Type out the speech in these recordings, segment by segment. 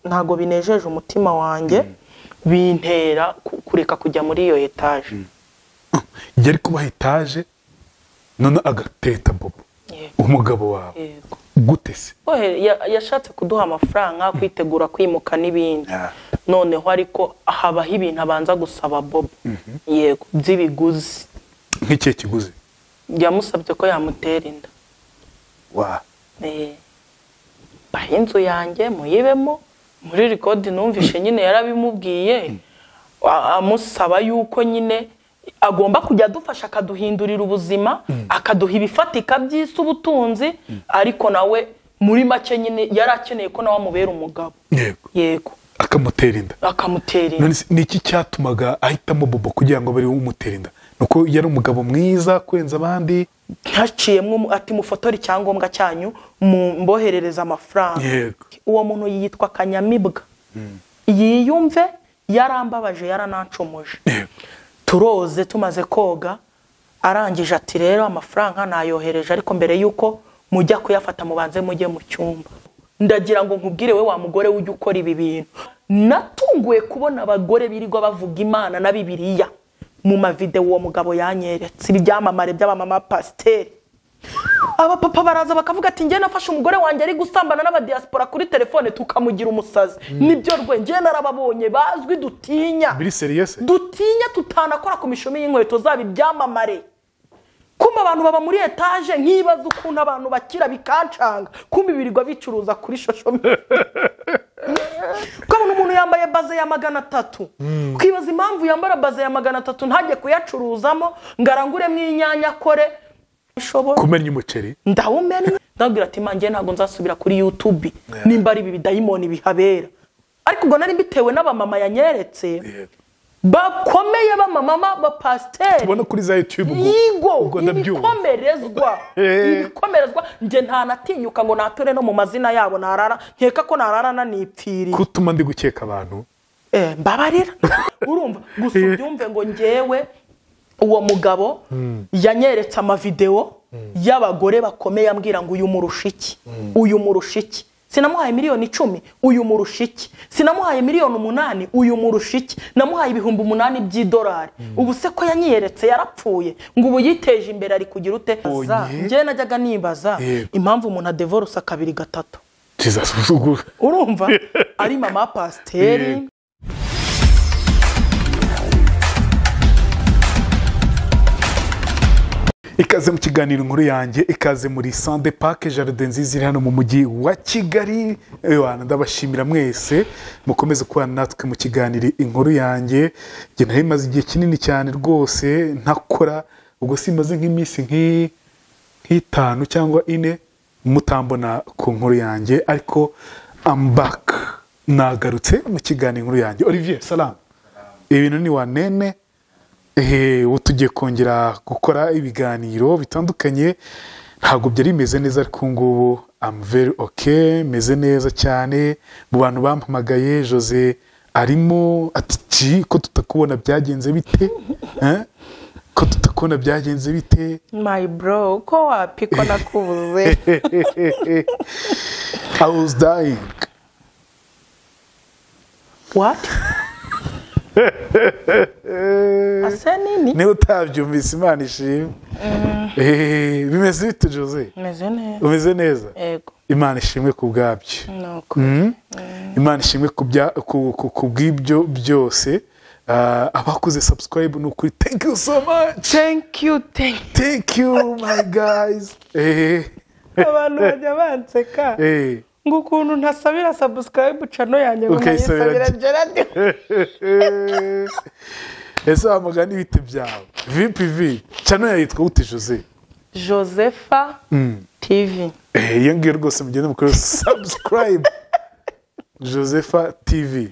ntago binejeje umutima wanjye bintera ku- kureka kujya muri iyo etaje yari kubaha etaje none agateta bobo Yego. umugabo wawe Yego. gute se Ohe, ya- yashatse kuduha amafaranga kwitegura kwimuka n'ibindi Yeah. noneho ariko habaho ibintu abanza gusaba bobo yego by'ibiguzi nk'ikihe kiguzi yamusabye ko yamutera inda wa Eh, bahe inzu yanjye muyibemo muri rikodi numvishe nyine yarabimubwiye a- amusaba yuko nyine agomba kujya adufasha akaduhindurira ubuzima akaduha ibifatika by'isi ubutunzi ariko nawe muri make nyine yari akeneye ko nawe amubera umugabo yego yego akamutera inda akamutera inda none se, ni iki cyatumaga ahitamo bobo kugira ngo abe ariwe umutera inda ni uko yari umugabo mwiza kurenza abandi ntaciyemo umu- ati mufotore icyangombwa cyanyu mumboherereze amafaranga yego uwo muntu yitwa kanyamibwa yiyumve yarambabaje yaranancomoje yego turoze tumaze koga arangije ati rero amafaranga nayohereje ariko mbere y'uko mujya kuyafata mubanze mujye mu cyumba ndagira ngo nkubwire we wa mugore ujya ukora ibi bintu natunguye kubona abagore birirwa bavuga imana na bibiliya mu mavidewo uwo mugabo yanyeretse ibyamamare by'abamama pasiteri abapapa baraza bakavuga ati njye nafashe umugore wanjye ari gusambana n'abadiyasipora kuri telefone tukamugira umusazi nibyo rwe njye narababonye bazwi dutinya biri seriyese dutinya tutanakora ku mishumi y'inkweto zabo ibyamamare kumva abantu baba muri etaje nkibaza ukuntu abantu bakira bikancanga kumva ibirirwa bicuruza kuri shosho ukabona umuntu yambaye baze ya magana atatu ukibaza impamvu yambara baze ya magana atatu ntajye kuyacuruzamo ngo aranguremo inyanya akore bishobora kumenya umuceri ndawumennye ndabwira ati manjye ntabwo nzasubira kuri youtube nimba ari ibi bidayimoni bihabera ariko ubwo nari mbitewe n'abamama yanyeretse bakomeye b'amamama bapasiteri ubona kuri za yutube ubwo- yigo ubwo ndabyumva ibikomerezwa Eh. ibikomerezwa njye ntanatinyuka ngo nature no mu mazina yabo narara nkeka ko narara nanipfiriye kutuma ndi gukeka abantu Eh, mbabarira urumva gusa Eh. ubyumve ngo njyewe uwo mugabo yanyeretse amavidewo y'abagore bakomeye ambwira ngo uyu murusha iki uyu murusha iki sinamuhaye miliyoni icumi uyu murusha iki sinamuhaye miliyoni umunani uyu murusha iki namuhaye ibihumbi umunani by'idolari ubu se ko yanyeretse yarapfuye ngo ubu yiteje imbere ari kugira ute Onye. njyewe najyaga nibaza Yego. impamvu umuntu adevorusa kabiri gatatu tizasuzugura urumva ari mama pasiteri Yego. ikaze mu kiganiro inkuru yanjye ikaze muri sande pake jaride nziza iri hano mu mujyi wa kigali ewana ndabashimira mwese mukomeze kubana natwe mu kiganiro inkuru yanjye njye nari maze igihe kinini cyane rwose ntakora ubwo simaze nk'iminsi nk'iyi nk'itanu cyangwa ine mutambona ku nkuru yanjye ariko ambaka nagarutse mu kiganiro inkuru yanjye olivier salamu ibintu ni wanene ehe ubu tugiye kongera gukora ibiganiro bitandukanye ntabwo byari bimeze neza ariko ubu ngubu amu veri oke meze neza cyane mu bantu bampamagaye jose arimo ati "Ci, ko tutakubona byagenze bite Eh? ko tutakubona byagenze bite My bro, uko wapi ko nakubuze I was dying what ase nini niba utabyumvise imana ishimwe Eh, bimeze bite jose meze neza umeze neza yego imana ishimwe ku bwabyo nuko Mm. imana ishimwe ku bya- ku- ku- ku bw'ibyo byose Ah, abakoze subscribe ni ukuri thank you so much thank you thank thank you my guys eh you abantu bajya banseka eh ngo ukuntu ntasabira subscribe channel yanjye ngo Ukayisabira nkayisabira Ge- Gerard eh. ese wa mugani ibiti byawe vpv cano yayitwa gute jose Josepha TV Eh, iyo ngiyo rwose mugenda mukore subscribe josepha tv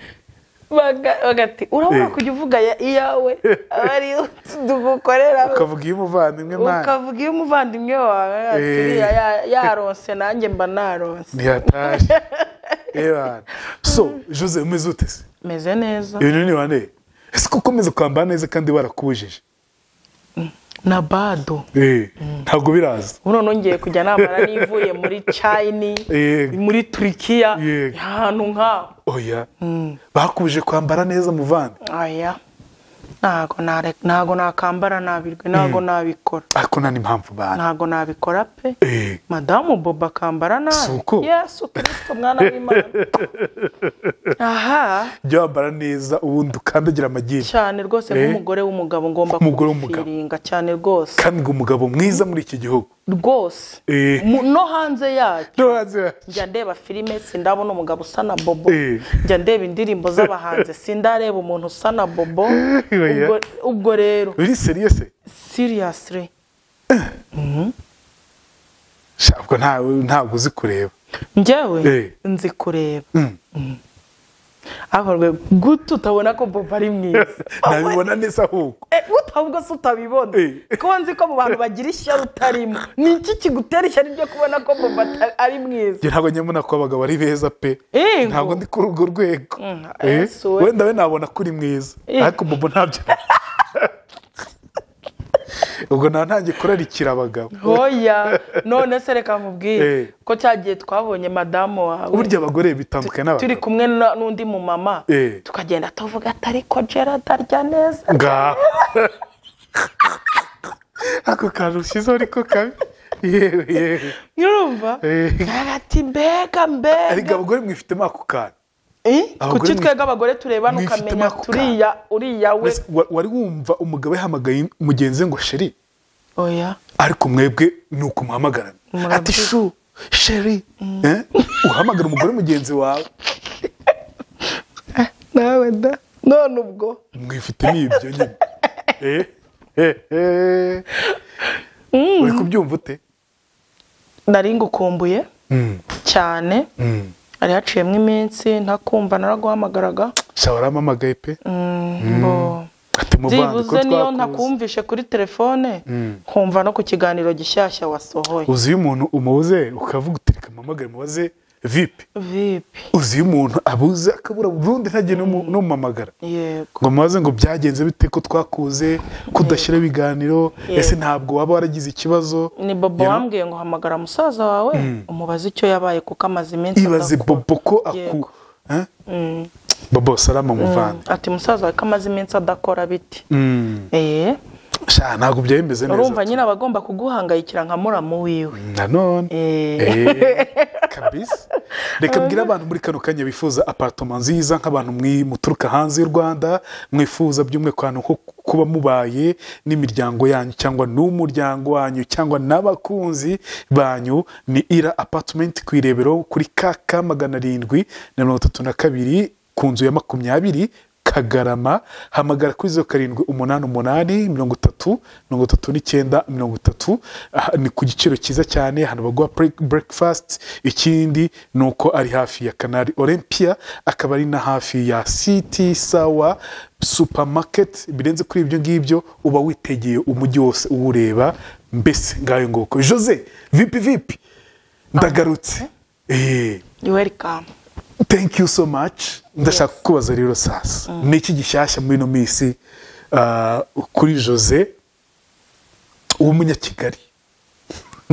Baga- bagati urabona Eh. kujya uvuga ya- iyawe aba ari yo tugukorera ukavuga iyo umuvandimwe mwana ukavuga iyo umuvandimwe wawe ati Eh. "Uriya ya- yaronse nanjye mba naronse ntiyatashe ebana so jose umeze ute se meze neza ibintu ni wane ese ko ukomeza kwambara neza kandi barakubujije na bado Eh, ntabwo biraza ubu noneho ngiye kujya namara nivuye muri chini Yego. muri turikiya Yego. ahantu nk'aho oya bakubije kwambara neza muvandi aya ntago nare- ntago nakambara nabirwe ntago nabikora ariko nta n'impamvu bana ntago nabikora pe Eh. madamu bobo akambara Si nabi uko? yesu kirisito mwana w'imana aha jya wambara neza ubundi ukandagira amagiri cyane rwose Eh. nk'umugore w'umugabo ngomba Umugore w'umugabo. kubifiringa cyane rwose kandi ngo umugabo mwiza muri iki gihugu rwose Eh. Mu- no hanze yacyo No, that's- njya ndeba filime sindabona umugabo usa na bobo Eh. njya ndeba indirimbo z'abahanzi sindareba umuntu usa na bobo Oya. ubwo, ubwo rero uri seriyese seriously shabwo nta- ntabwo uzi kureba Eh. njyewe nzi kureba Mm. ariko rwe gute utabona ko bobo ari mwiza nabibona neza ahubwo Eh, utabwo se utabibona Eh. ko nzi ko mu bantu bagira ishyari utarimo ni iki kigutera ishyari ryo kubona ko bobo ata- ari mwiza njye ntabwo nyamubona ko abagabo ari beza pe Yego. ntabwo ndi kuri urwo rwego Mm, Eh, Yesu we. wenda we nabona ko uri mwiza Eh. ariko bobo ntabyo ubwo naba ntangiye kurarikira abagabo hoya none se reka Eh. nkubwire ko cyagiye twabonye madamu wawe burya abagore bitandukanye turi n'abagabo kumwe na- n'undi mu mama Eh. tukagenda tuvuga ati ariko gerard arya neza ngaha ako kantu ushyizeho ariko kabi yewe yewe nyurumva Eh. gerard ati mbega ariko mbega abagore mwifitemo ako kantu Eh? abagore kuki mwi- twebwe abagore turebana mwifitemo ukamenya ako turiya uriya we Mbese wa- wari wumva umugabo yahamagaye mugenzi we ngo sheri oya ariko mwebwe ni ukumuhamagara Murabyibuka. ati shu sheri Eh? uhamagara umugore mugenzi wawe nawe da none ubwo mwifitemo ibyo nyine Eh, eh, eh. uri kubyumva ute nari ngukumbuye Mm, cyane mm. hari haciyemo iminsi ntakumva naraguhamagaraga shaho arampamagaye pe Mm, mbo ati muvandi ko byibuze niyo twakuzi ntakumvishe kuri telefone nkumva no ku kiganiro gishyashya wasohoye uzi iyo umuntu umuze ukavuga uti reka mpamagare mubaze vipi vipi uzi iyo umuntu abuze akabura burundu ntagire n'umu- n'umuhamagara yego ngo mubaze ngo byagenze bite ko twakuze ko udashyira ibiganiro Yego. ese ntabwo waba waragize ikibazo ni bobo You know? wambwiye ngo hamagara musaza wawe umubaze icyo yabaye kuko amaze iminsi ibaze adakora. bobo ko aku Yego. Eh? bobo salama muvandi ati musaza wawe ko amaze iminsi adakora biti Mm. eh sha ntabwo byabimeze neza urumva nyine aba agomba kuguhangayikira nka muramu wiwe nanone Eh. Eh, kabisa reka mbwira abantu muri kano kanya bifuza aparitoma nziza nk'abantu mwi- muturuka hanze y'u rwanda mwifuza by'umwihariko ahantu ho kuba mubaye n'imiryango yanyu cyangwa n'umuryango wanyu cyangwa n'abakunzi banyu ni ira apatimenti ku irebero kuri kk magana arindwi na mirongo itatu na kabiri ku nzu ya makumyabiri kagarama hamagara kuri zeru karindwi umunani umunani mirongo itatu mirongo itatu n'icyenda mirongo itatu Aha, ni ku giciro cyiza cyane hano baguha burekifasiti ikindi ni uko ari hafi ya kanari olympia akaba ari na hafi ya siti sawa supamaketi birenze kuri ibyo ngibyo uba witegeye umujyi wose uwureba mbese ngayo nguko jose vipi vipi ndagarutse eee welcome thank you so much ndashaka kukubaza rero sasa ni iki gishyashya muri ino minsi ah, kuri jose w'umunyakigali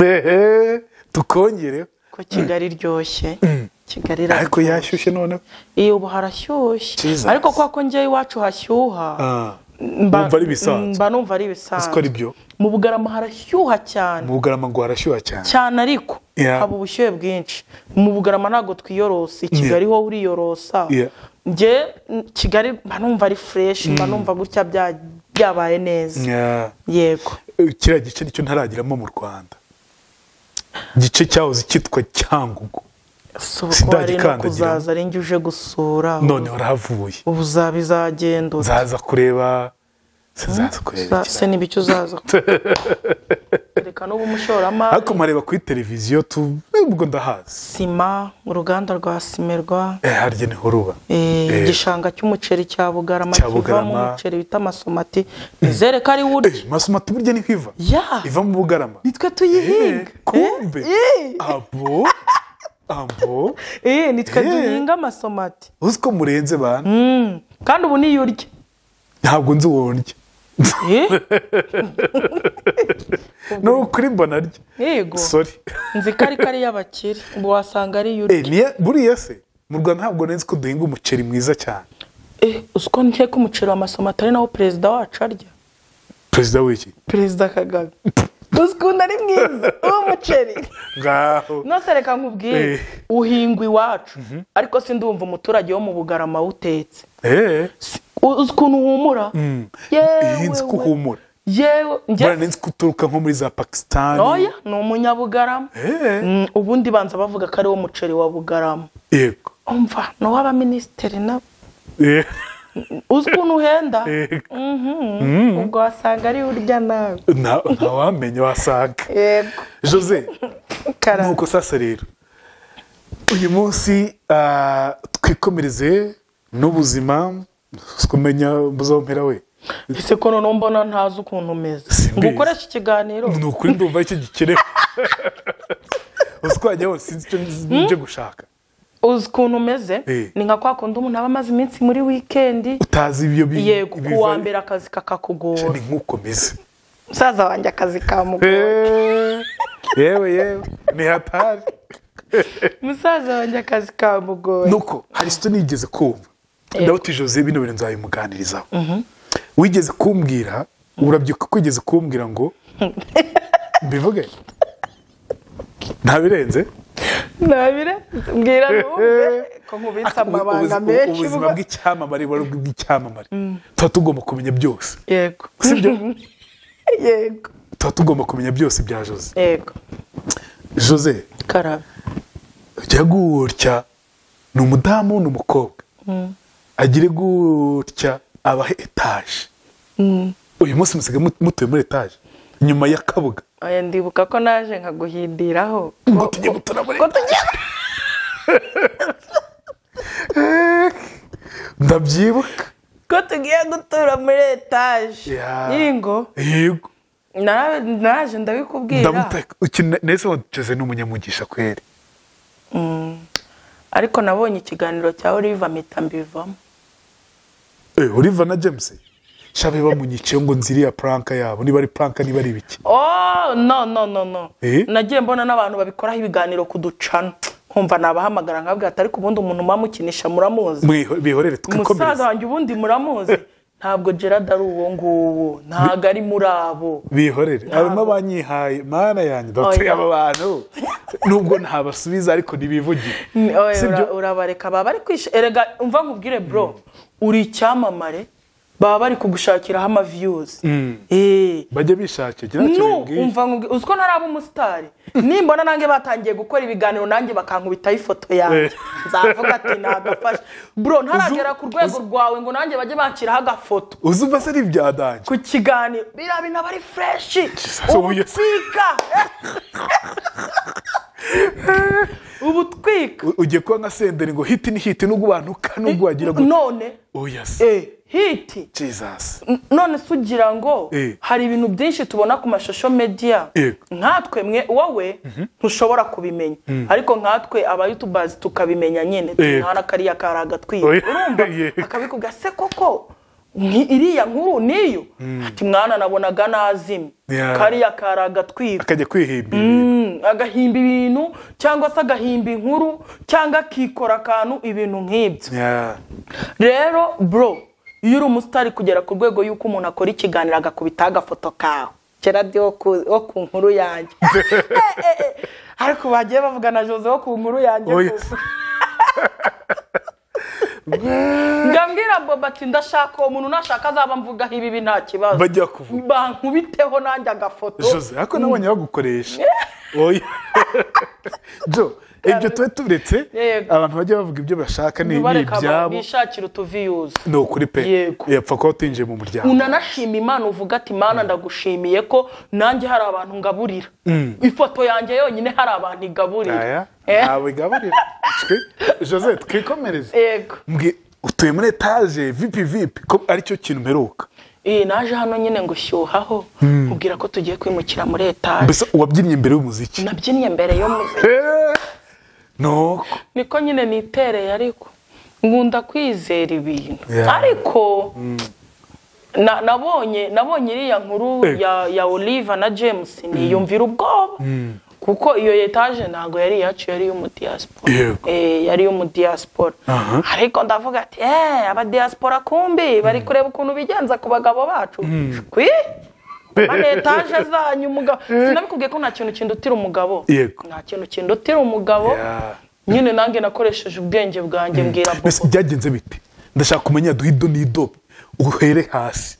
Ehe, tukongere ko kigali iryoshye kigali ariko iraryoshye yashyushye noneho iyo ubu harashyushye Jesus. ariko kwa ko njyewe iwacu hashyuha Ah, mba- wumva ari ibisanzwe. mba numva ari uzi ko ari ibisanzwe byo mu bugarama harashyuha cyane mu bugarama ngo harashyuha cyane cyane ariko Yeah. haba ubushyuhe bwinshi mu bugarama ntabwo twiyorosa i kigali ho uriyorosa Yeah. njye n- kigali mba numva ari fureshi mba numva gutya bya- byabaye neza Yeah. yego Eh, kiriya gice nicyo ntarageramo mu rwanda igice cyahoze cyitwa cyangugu si uko ari no Sindagikandagiramo. kuzaza ari njye uje gusura none warahavuye ubu uzaba izagendura nzaza kureba sinzaza kureba Za- se ikiraro. n'ibicyo uzaza reka n'ubu umushoramari ariko mareba kuri televiziyo tu ubwo ndahazi sima uruganda rwa simerwa Eh, harya niho ruba eh, Eh. igishanga cy'umuceri cya bugarama Cya kivamo Bugarama. umuceri wita amasomati nizere ko ari Eh, wurya masomati burya niho iva ya iva mu bugarama nitwe tuyihinga Eh, kumbe Eh, abo abo eh, eh, nitwe Eh. duhinga amasomati uzi ko murenze bana Mm, kandi ubu niyo urya ntabwo nzi uwo ndya ni ukuri mbona rye yego sori nzi ko ariko ari iy'abakire ubu wasanga ari Eh, iy'uri niya- buriya se mu rwanda ntabwo nzi ko duhinga umuceri mwiza cyane Eh, uzi ko ntiye ko umuceri wa masoma atari nawo perezida wacu arya perezida w'iki perezida kagame uzi ukuntu ari mwiza uwo muceri ngaho nose reka nkubwire Eh. uhingwa iwacu ariko si ndumva umuturage wo mu bugarama wutetse eee uzi ukuntu uhumura iyi nzi ko uhumura yewe mbona njye nzi ko uturuka nko muri za pakisitani ntoya ni umunyabugarama eee Mm, ubundi banza bavuga ko ari wo muceri wa bugarama yego umva ni uw'abaminisitiri na Eh, uzi ukuntu uhenda yego Mhm. ubwo wasanga ari urya nawe nta wamenya wasanga yego jose kara nuko sasa rero uyu munsi ah, twikomereze n'ubuzima kumenya muzompera we ese ko noneho mbona ntazi ukuntu umeze Simbizi. ngo ukoreshe ikiganiro ni ukuri ndumva icyo gikenewe uswanya hose sinzi icyo nje gushaka uzi ukuntu umeze Eh. ni nka kwa kundi umuntu aba amaze iminsi muri wikendi utazi ibyo bi- yego ibiva- uwa mbere akazi ni kakakugora nk'uko meze musaza wanjye akazi kamugora Eh, yewe yewe ni hatari musaza wanjye akazi kamugora nuko hari icyo nigeze kumva Yego. ndabutije jose bino bintu nzabimuganirizaho wigeze kumbwira urabyibuka ko wigeze kumbwira ngo mbivuge ntabirenze ntabire mbwira numve ko nkubitse amabanga Ubu- menshi ubuzima ubwo- bw'icyamamare buba ari ubw'icyamamare tuba tugomba kumenya byose yego si byo yego tuba tugomba kumenya byose bya jose yego jose karabe jya gutya ni umudamu ni umukobwa agire gutya abahe etaje uyu munsi musigaye mut- mutuye muri etaje nyuma ya kabuga oya ndibuka ko naje nkaguhindiraho ngo tujye gutura muri etaje ndabyibuka ko tugiye gutura muri etaje Ya. yingo yego nara- naraje ndabikubwira ndamutaka nese waducoze ni umunyamugisha kweri ariko nabonye ikiganiro cya oliva mpita mbivamo Eh, oliva na james shabe bamunyiceho ngo nziriya puranka yabo niba ari puranka niba ari ibiki oh no no no no Eh? nagiye mbona n'abantu babikoraho ibiganiro ku ducana nkumva nabahamagara nkabwira ati ariko ubundi umuntu mwamukinisha muramuzi Mwiho- bihorere umusaza tugakomereza wanjye ubundi muramuzi ntabwo gerard ari uwo nguwo ntabwo ari muri abo bihorere harimo abanyihaye mana yanjye ndateye Oya. aba bantu nubwo ntabasubiza ariko ntibivugire Ni- oya, Si ura- byo? urabareka baba bari kwisha erega umva nkubwire bro uri icyamamare baba bari kugushakiraho amaviyuzi Eh. bajya bishakira kiriya nu kirengeje umva nkubwire uziko ntaraba umusitari nimbona nanjye batangiye gukora ibiganiro nanjye bakankubitaho ifoto yanjye Eh. nzavuga ati nagafashe bro ntaragera Uzu- ku rwego rwawe ngo nanjye bajye bakiraho agafoto uzumva se ari ibyadange ku kiganiro biriya bintu aba ari fureshi Jesus, ubu yes. ubutwika ubutwika U- ugiye kuba nka senderi ngo hiti ni hiti nubwo ubantuka nubwo wagira ngo none oya se eh, hiti jesus N- none se ugira ngo Eh. hari ibintu byinshi tubona ku mashusho media Yego. nkatwe mwe wowe ntushobora kubimenya ariko nkatwe aba youtubers tukabimenya nyine Yego. tuhana kariya kari agatwiye Oya. urumva Yego. akabikuga se koko nki- iriya nkuru niyo ati mwana nabonaga nazimye Yeah. kariya kari agatwika akajya kwihimba ibintu Mm, agahimba ibintu cyangwa se agahimba inkuru cyangwa akikora akantu ibintu nk'ibyo Yeah. rero bro iyo uri umusitari kugera ku rwego y'uko umuntu akora ikiganiro agakubitaho agafoto kawe kera ndi wo ku wo ku nkuru yanjye Eh, eh, eh. ariko bagiye bavuga na jose wo ku nkuru yanjye Oya. gusa. ngambwira boba ati ndashaka uwo muntu nashaka azaba mvugaho ibibi nta kibazo Bajya kuvuga. bankubiteho nanjye agafoto jose ariko nabonye bagukoresha oya jo ibyo tube turetse Yego. abantu bajya bavuga ibyo bashaka ni ni ntibareka abantu ibyabo bishakira utuviyuzi ni ukuri pe Yego. yapfa kuba utinjiye mu muryango unanashima imana uvuga ati mana ndagushimiye ko nanjye hari abantu ngaburira ifoto yanjye yonyine hari abantu aya igaburira Eh, ntawe igaburira Twe- jose twikomereze yego mbwi utuye muri etaje vipi vipi ko aricyo kintu mperuka iyi naje hano nyine ngo shyuhaho nkubwira ko tugiye kwimukira muri etaje mbese uwabyinnye imbere y'umuziki nabyinnye mbere y'umuziki Eh, nuko niko nyine nitereye ariko nkunda kwizera ibintu Yeah. ariko Na- nabonye nabonye iriya nkuru Eh. ya ya oliva na james niyumvira ubwoba kuko iyo etaje ntabwo yari iyacu yari iy'umudiyasipora Yego. Eh, yari iy'umudiyasipora Aha. ariko ndavuga ati eee abadiyasipora kumbi bari kureba ukuntu bigenza ku bagabo bacu kwi mana etaje zanyu umugabo sinabikubwiye ko nta kintu kindutira umugabo Yego. nta kintu kindutira umugabo Yeah. nyine nanjye nakoresheje ubwenge bwanjye mbwira mbese bobo byagenze bite ndashaka kumenya duhe ido n'ido uhere hasi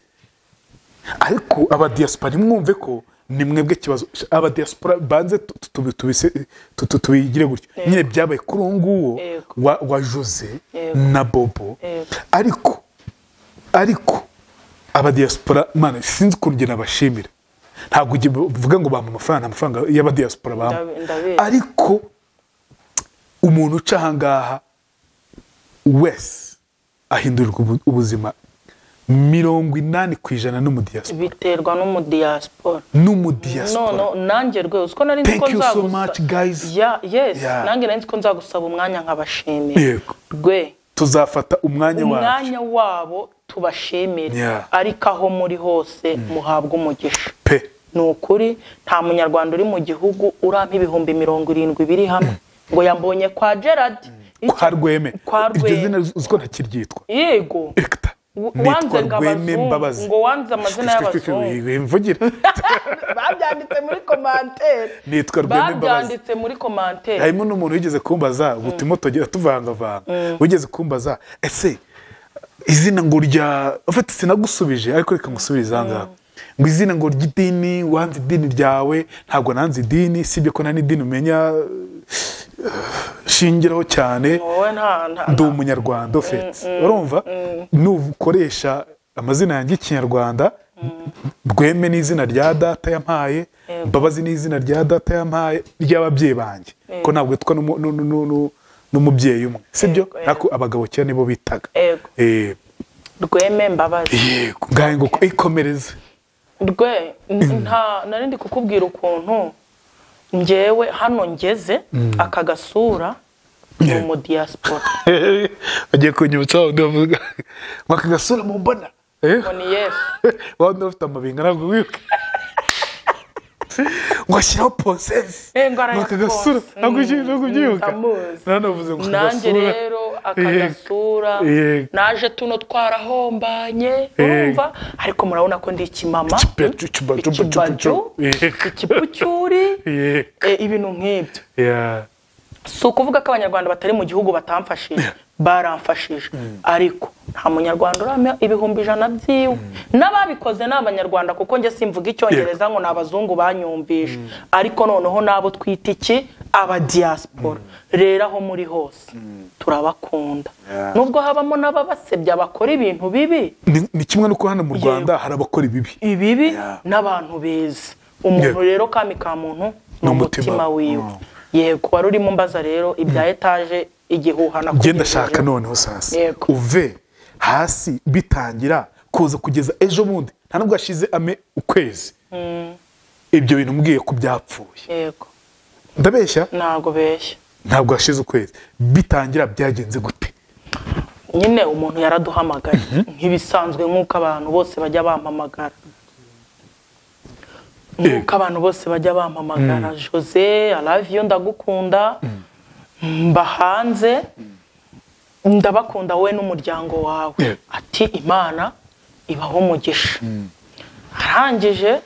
ariko abadiyasipora mwumve ko ni mwebwe kibazo abadiyasipora banze tu- tu- tubi- tubise- tu- tu- tubigire gutyo Yego. nyine byabaye kuri uwo nguwo Yego. wa, wa jose Yego. na bobo Yego. ariko ariko abadiyasipora mana sinzi ukuntu njye nabashimira ntabwo ujye uvuga ngo bampa amafaranga nta mafaranga y'abadiyasipora bampa Ndabe- ndabizi. ariko umuntu uca ahangaha wese ahindurirwa ubu- ubuzima mirongo inani ku ijana n'umudiyasipora biterwa n'umudiyasipora n'umudiyasipora none nanjye rwose ko nari nzi Thank ko you so nzagusa- much, guys. Ya- yes Yeah. nanjye nari nzi ko nzagusaba umwanya nkabashimira Yego. rwe tuzafata umwanya wacu umwanya wabo tubashimire Yeah. ariko aho muri hose muhabwe umugisha pe ni ukuri nta munyarwanda uri mu gihugu urampa ibihumbi mirongo irindwi biri hamwe ngo yambonye kwa gerard kwa rweme kwa iryo zina rweme uzi ko ntakiryitwa yego ekita W- nitwa wanze ngo rweme abazungu- mbabazi ngo wanze amazina y'abazungu. mvugira babyanditse muri komantere Nitwa Rwema Imbabazi. babyanditse muri komantere harimo n'umuntu wigeze kumbaza ubu turimo tugenda tuvangavanga wigeze kumbaza ese izina ngo rya ufite sinagusubije ariko reka ngusubize ahangaha ngo izina ngo ry'idini wanze idini ryawe ntabwo nanze idini sibyo ko nta n'idini umenya eh, shingiraho cyane wowe nta nta ndi umunyarwanda ofetse urumva nukoresha amazina yanjye y'ikinyarwanda rweme ni izina rya data yampaye Yego. mbabazi ni izina rya data yampaye ry'ababyeyi banjye ko ntabwo yitwa n'umu- nu- nu- nu- nu- n'umubyeyi umwe sibyo Yego, yego. ariko abagabo kera nibo bitaga Yego. Eh, rweme mbabazi yego ngahe ngo ikomereze rwe n- nta nari ndi kukubwira ukuntu ngewe hano ngeze aka gasura ni Yeah. umudiyasipora bagiye kunyibutsa wa wundi bavuga ngo aka gasura mumbona Eh? ngo ni yesu wa wundi bafite amabinga ntabwo wibuka ngo ashyiraho posesi Eh, ngo arayakora. akagasura ntabwo ugiye- ntabwo Mm, ubyibuka ndamuzi. nanavuze ngo nanjye akagasura. rero Yego. akagasura Yego. naje tuno twarahombanye Yego. urumva ariko murabona ko ndi ikimama Ikipecu, ikibaju, ikibaju Yego. ikipucyuri Yego. eh, ibintu nk'ibyo Yeah. si ukuvuga ko abanyarwanda batari mu gihugu batamfashije baramfashije ariko nta munyarwanda uramya ibihumbi ijana by'iwe n'ababikoze ni abanyarwanda kuko njye simvuga icyongereza ngo ni abazungu banyumvishe ariko noneho n'abo twita iki abadiyasipora rero aho muri hose turabakunda Yeah. nubwo habamo n'ababasebya bakora ibintu bibi Ni- ni kimwe n'uko hano mu rwanda hari abakora ibibi ibibi Yeah. n'abantu beza umuntu Yeah. rero kami ka muntu ni Ni umutima umutima. wiwe Mm. yego wari urimo mbaza rero ibya etaje igihuha genda shaka noneho sasa Yego. uve hasi bitangira kuza kugeza ejo bundi nta nubwo hashize ame ukwezi ibyo bintu mbwiye ko byapfuye yego ndabeshya ntabwo beshya ntabwo hashize ukwezi bitangira byagenze gute nyine umuntu yaraduhamagaye nk'ibisanzwe nk'uko abantu bose bajya bampamagara nk'uko abantu bose bajya bampamagara jose araviyo ndagukunda mba hanze ndabakunda wowe n'umuryango wawe Yeah. ati imana ibaho umugisha arangije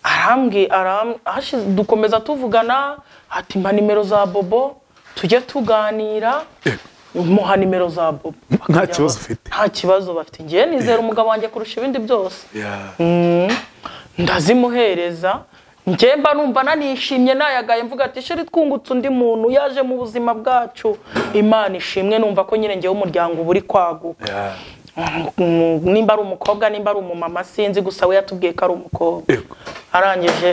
arambwi aram- hashize- dukomeza tuvugana ati mpa nimero za bobo tujye tuganira muha nimero za bobo Nta kibazo ufite. nta kibazo bafite ngewe nizera umugabo wanjye kurusha ibindi byose Mm, ndazimuhereza njye mba numva nanishimye nayagaye mvuga ati sheri twungutse undi muntu yaje mu buzima bwacu imana ishimwe numva ko nyine ngewe umuryango uba uri kwaguka Mm, nimba ari umukobwa nimba ari umumama sinzi gusa we yatubwiye ko ari umukobwa Yego. arangije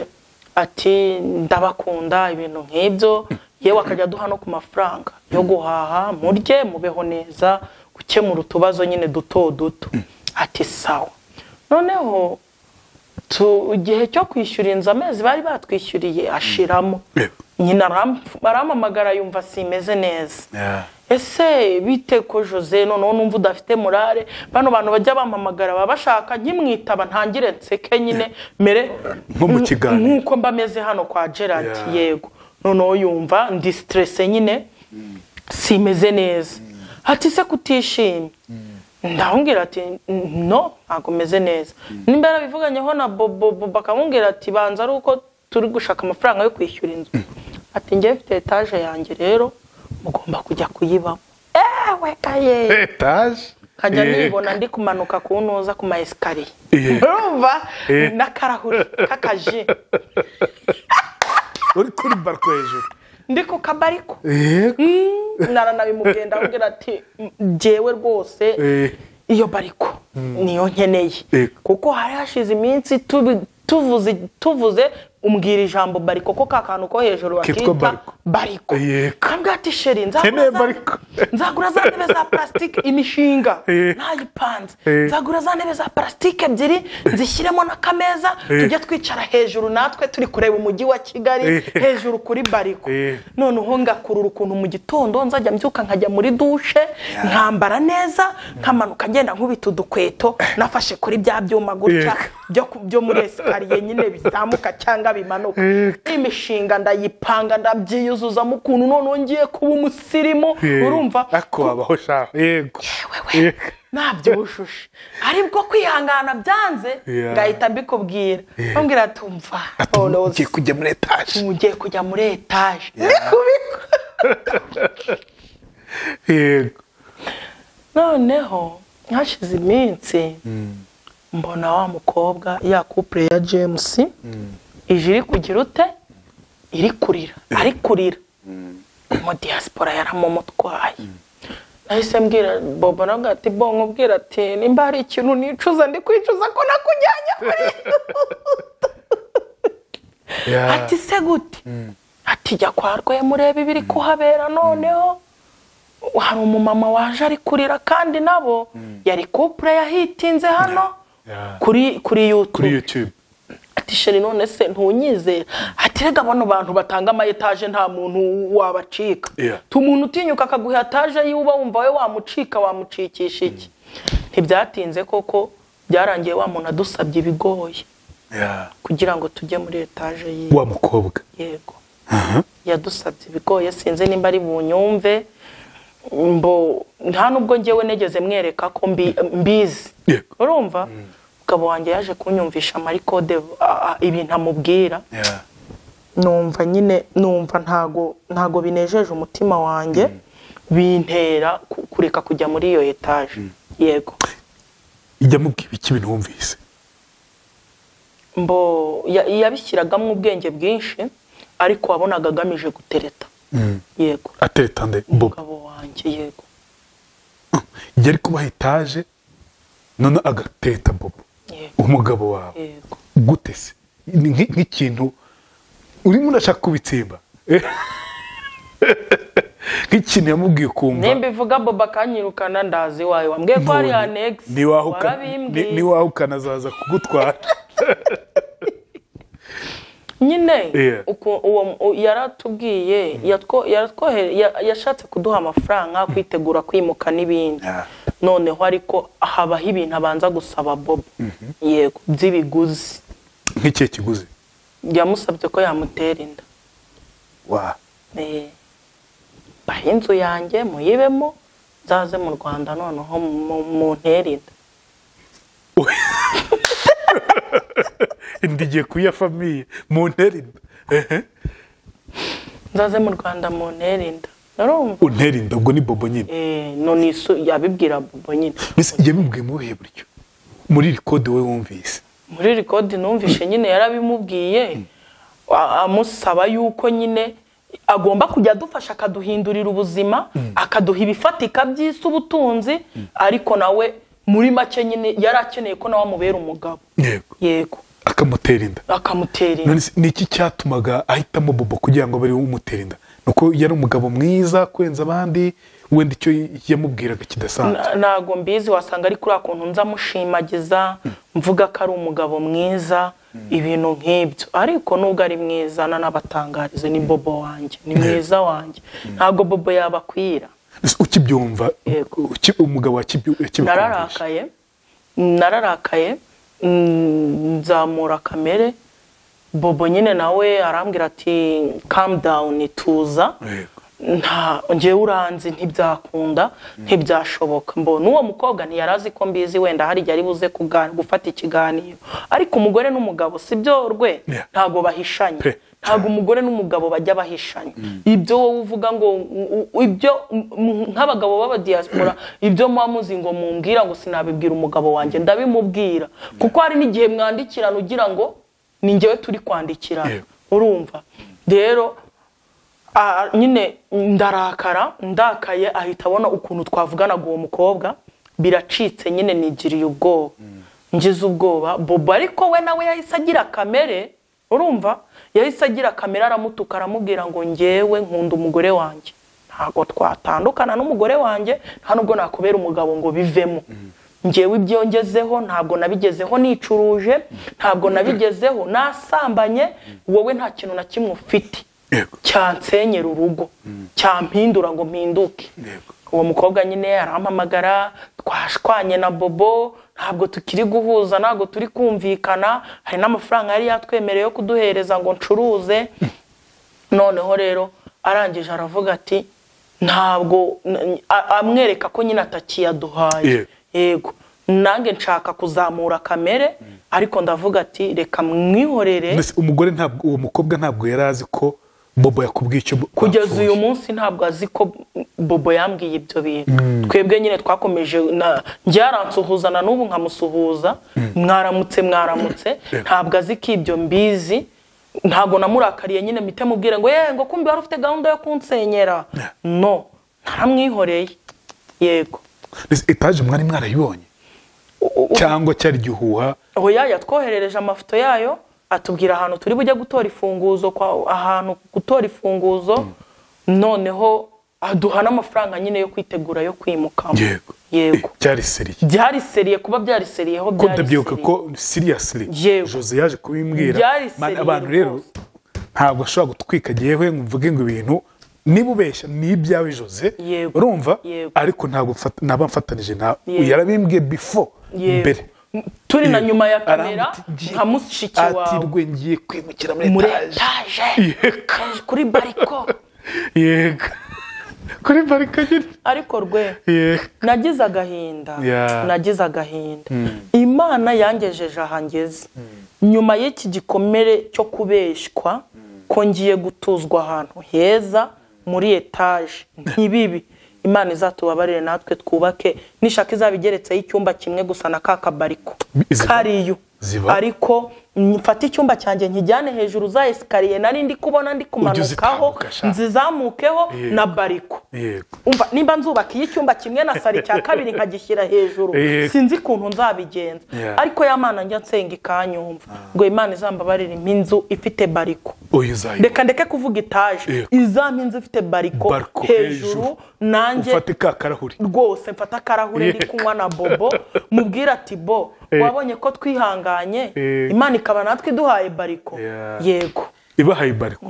ati ndabakunda ibintu nk'ibyo yewe akajya aduha no ku mafaranga yo guhaha murye mubeho neza gukemura utubazo nyine duto duto ati sawa noneho tu- igihe cyo kwishyura inzu amezi bari batwishyuriye ashiramo Yego. nyina aram- arampamagara yumva simeze neza ese bite ko jose noneho numva udafite morale bano bantu bajya bampamagara baba bashaka nkimwitaba ntangire nseke nyine mere Nko mu kiganiro. nk'uko mba meze hano kwa gerard Yeah. yego noneho yumva ndi stresse nyine simeze neza ati se kutishimye ndamubwira ati "N- no ntabwo meze neza nimba yarabivuganyeho na bobo bobo akamubwira ati banza ari uko turi gushaka amafaranga yo kwishyura inzu ati njyewe mfite etaje yanjye rero mugomba kujya kuyibamo ewe kaye etaje nkajya Eh, nibona ndi kumanuka ku ntuza ku ma esikariye Eh. urumva Eh. n'akarahuri k'akaji uri kuri bariko hejuru ndi ku kabariko yego naranabimugenda avugira ati njyewe rwose Eh. iyo bariko niyo nkeneye Yego. kuko hari hashize iminsi tubi- tuvuze tuvuze umbwira ijambo bariko ko ka kantu ko hejuru Kitwa bakita bariko. bariko Yego. kambwira ati sheri Nkeneye nzagura za- bariko." nzagura za ntebe za parasitike imishinga Eh. ntayipanze Eh. nzagura za ntebe za parasitike ebyiri nzishyiremo n'akameza Eh. tujye twicara hejuru natwe turi kureba umujyi wa kigali Eh. hejuru kuri bariko Eh. noneho ngakurura ukuntu mu gitondo nzajya mbyuka nkajya muri dushe nkambara neza nkamanuka ngenda nkubita udukweto nafashe kuri bya byuma gutya Yego. byo ku- byo muri esikariye nyine bizamuka cyangwa bimanuka Yego. imishinga ndayipanga ndabyiyuzuzamo ukuntu noneho ngiye kuba umusirimu Eh, urumva ako wabaho sha yego wewe Yego. nabyibushushe ari bwo kwihangana byanze Yeah. ngahita mbikubwira bambwira ati umva noneho ugiye kujya muri etaje ugiye kujya muri etaje ni kubiko yego noneho hashize iminsi mbona wa mukobwa ya kupure ya james ije iri kugira ute iri kurira ari kurira mu diaspora yaramumutwaye nahise mbwira bobo nawe ati bo nkubwira ati nimba hari ikintu nicuza ndi kwicuza ko nakujyanye kuri Yeah. ati se gute ati jya kwa rwemureba ibiri kuhabera noneho hari umumama waje ari kurira kandi nabo yari kupure yahitinze hano Yeah. kuri kuri kuri yutube yutube ati sheri none se ntunyizera ati rega bano bantu batanga amayetaje nta muntu wabacika Yeah. umuntu utinyuka akaguha etaje y'uba wumva we wamucika wamucikisha iki ntibyatinze koko byarangiye wa muntu adusabye ibigoye Yeah. kugira ngo tujye muri etaje yiwe wa mukobwa yego yadusabye ibigoye sinzi nimba ari bunyumve mbo nta nubwo ngewe negeze mwereka ko mbi- mbizi Yego. urumva umugabo wanjye yaje kunyumvisha amarikode ah, ah, ibintu amubwira Yeah. numva nyine numva ntago ntago binejeje umutima wanjye bintera ku- kureka kujya muri iyo etaje yego ijya mubwira iki ibintu wumvise mbo ya- yabishyiragamo ubwenge bwinshi ariko wabonaga agamije gutereta yego atereta nde bobo umugabo wanjye yego ijya ari kubaha etaje none agateta bobo yego umugabo wawe yego gute se Ni nk'i- nk'ikintu urimo urashaka kubitsimba nk'ikintu yamubwiye ukumva nimba ivuga boba akanyirukana ndazi iwawe wambwiye ko hari ya negisi ntiwahuka- ni- warabimbwiye niwahuka azaza kugutwara nyine Yeah. uku- uwo- u- yaratubwiye yatwo- yaratwohere- ya- yashatse kuduha amafaranga kwitegura kwimuka n'ibindi Yeah. noneho ariko habaho ibintu abanza gusaba bobo yego by'ibiguzi nk'ikihe kiguzi yamusabye ko yamutera inda wa Eh, bahe inzu yanjye muyibemo nzaze mu rwanda noneho mu- mu ntere inda inda igiye kuya famiye mu ntera inda Ehe. nzaze mu rwanda mu ntere inda narumva untera inda ubwo ni bobo nyine Eh, none iso yabibwira bobo nyine mbese ijya bimubwiye mu buhe buryo muri iri kode we wumvise muri rikodi numvishe nyine yarabimubwiye a- amusaba yuko nyine agomba kujya adufasha akaduhindurira ubuzima akaduha ibifatika by'isi ubutunzi ariko nawe muri make nyine yari akeneye ko nawe amubera umugabo yego yego akamutera inda akamutera inda none se ni iki cyatumaga ahitamo bobo kugira ngo abe ariwe umutera inda ni uko yari umugabo mwiza kurenza abandi wenda icyo yamubwiraga kidasanzwe Na- ntago mbizi wasanga ari kuriya kuntu nza mushimagiza mvuga ko ari umugabo mwiza ibintu nk'ibyo ariko nubwo ari mwiza nanabatangarize ni bobo wanjye ni mwiza wanjye ntabwo bobo yabakwira Ese ukibyumva Yego. uki- umugabo wakibyu- yakibakundisha nararakaye nararakaye mm, nzamura kamere bobo nyine nawe arambwira ati kamu dawuni tuza Yego. nta ngewe uranzi ntibyakunda ntibyashoboka mbona uwo mukobwa ntiyari azi ko mbizi wenda hari igihe ari buze kuga- gufata ikiganiro ariko umugore n'umugabo si byo rwe Yeah. ntabwo bahishanya Pe. ntabwo umugore n'umugabo bajya bahishanya ibyo wowe uvuga ngo u- u- ibyo m- m- nk'abagabo b'abadiyasipora ibyo muba muzi ngo mumbwira ngo sinabibwira umugabo wanjye ndabimubwira kuko hari n'igihe mwandikirana ugira ngo ni njyewe turi kwandikirana Yego. urumva rero ah, nyine ndarakara ndakaye ahita abona ukuntu twavuganaga uwo mukobwa biracitse nyine nigiriye ubwoba ngize ubwoba bobo ariko we nawe yahise agira kamere urumva yahise agira kamere aramutuka aramubwira ngo ngewe nkunda umugore wanjye ntabwo twatandukana n'umugore wanjye nta nubwo nakubera umugabo ngo bivemo ngewe ibyo ngezeho ntabwo nabigezeho nicuruje ntabwo nabigezeho nasambanye wowe nta kintu na kimwe ufite Yego. cyansenyera urugo cyampindura ngo mpinduke Yego. uwo mukobwa nyine arampamagara twashwanye na bobo ntabwo tukiri guhuza ntabwo turi kumvikana hari n'amafaranga yari yatwemereye yo kuduhereza ngo ncuruze noneho rero arangije aravuga ati ntabwo n- a- amwereka ko nyine atakiyaduhaye Yego. yego nanjye nshaka kuzamura kamere ariko ndavuga ati reka mwihorere Mbese umugore ntabwo uwo mukobwa ntabwo yari azi ko bobo yakubwiye icyo bo- kugeza bapfuye. uyu munsi ntabwo azi ko bobo yambwiye ibyo bintu twebwe nyine twakomeje na- njye yaransuhuza na n'ubu nkamusuhuza mwaramutse mwaramutse ntabwo azi ko ibyo mbizi ntabwo namurakariye nyine mpite mubwire ngo yewe ngo kumbi wari ufite gahunda yo kunsenyera no naramwihoreye yego Mbese etaje mwari mwarayibonye U- u- cyangwa cyari igihuha oya yatwoherereje amafoto yayo atubwira ahantu turi bujye gutora ifunguzo kwa- ahantu gutora ifunguzo noneho aduha n'amafaranga nyine yo kwitegura yo kwimukamo yego yego Eh, cyari seriye byariseriye kuba byariseriyeho ko ndabyibuka byariseriye ko seriously Yego. Jose yaje kubimbwira Byari Man, seriye abantu rero ntabwo ashobora gutwika yewe ngo mvuge ngo ibintu niba ubeshya ni ibyawe Jose Yego. urumva Yego. ariko ntabwo mfata- naba mfatanije nawe Yego. yarabimbwiye before Yego. mbere turi na Yego. nyuma ya kamera Arambuti- ngiye- nka mushiki ati wawe rwe ngiye kwimukira muri muri etaje etaje Yego. kuri bariko yego kuri barika nyine ariko rwe yego nagize agahinda Yeah. nagize agahinda imana yangejeje aha ngeze nyuma y'iki gikomere cyo kubeshywa ko ngiye gutuzwa ahantu heza muri etaje ntibibi imana izatubabarire natwe twubake nishaka izaba igeretseho icyumba kimwe gusa na ka kabariko Ziba- kariyo ziba- ariko mfate icyumba cyanjye nkijyane hejuru za esikariye nari ndi kubona ndi kumanukaho uzitambuka sha. nzizamukeho Yego. na bariko yego umva nimba nzubaka iyo icyumba kimwe na sari cya kabiri nkagishyira hejuru Eh. sinzi ukuntu nzabigenza Yeah. ariko ya mana njya nsenga ikanyumva ngo imana izambabarire impa inzu ifite bariko uyu uzayiba reka ndeke kuvuga etaje Yego. izampa inzu ifite bariko Bariko hejuru. hejuru nanjye ufate ka karahuri rwose mfata akarahure ndi Yego. kunywa na bobo mubwira ati bo Eh. wabonye ko twihanganye Eh. imana ikaba natwe iduhaye bariko Yeah. yego ibahaye bariko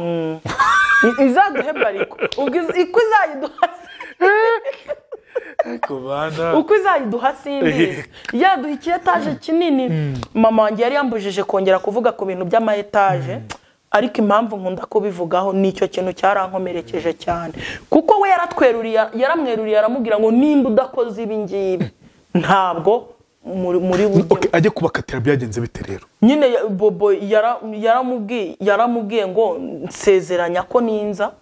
I- izaduhe bariko ubwo iz- iko izayiduha ariko bana uko izayiduha simbizi yaduha iki etaje kinini mama wanjye yari yambujije kongera kuvuga ku bintu by'ama etaje ariko impamvu nkunda kubivugaho ni icyo kintu cyarankomerekeje cyane kuko we yaratweruriye yaramweruriye aramubwira ngo nimba udakoze ibi ngibi ntabwo muri muri bujye Okay, ajye kubakatira byagenze bite rero nyine ya- bobo yara- yaramubwiye yaramubwiye ngo nsezeranya ko ninza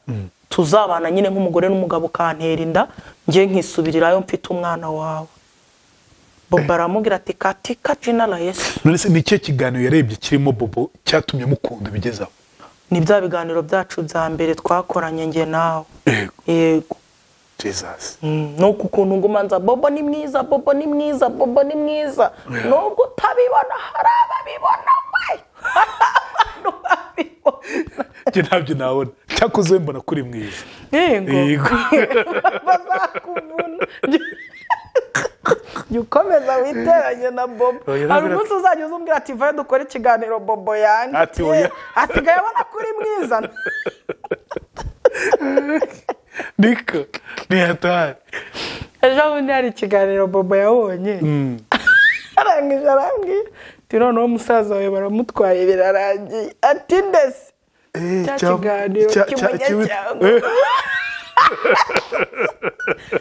tuzabana nyine nk'umugore n'umugabo ukantera inda njye nkisubirirayo mfite umwana wawe bobo aramubwira ati katika jinara yesu none se ni ikihe kiganiro yarebye kirimo bobo cyatumye mukunda bigezaho ni bya biganiro byacu bya mbere twakoranye njye nawe yego yego jesus Mm, nuko ukuntu nguma nza bobo ni mwiza bobo ni mwiza bobo ni mwiza nubwo utabibona hari ababibona we abantu babibona njye ntabyo nabona cyakoze we mbona kuri mwiza yego yego bazakuvuna jya ukomeza witeranye na bobo hari Oya, urabwira umunsi uzajya uzubwira ati vayo dukore ikiganiro bobo Ati, oya. yandikiye asigaye abona ko uri mwiza niko ni hatari ejo bundi hari ikiganiro bobo yabonye arangije arangije ati noneho umusaza wawe baramutwaye birarangiye ati ndese Eh, cya cya- kiganiro cya- cya- kibi- cy'umunyacyango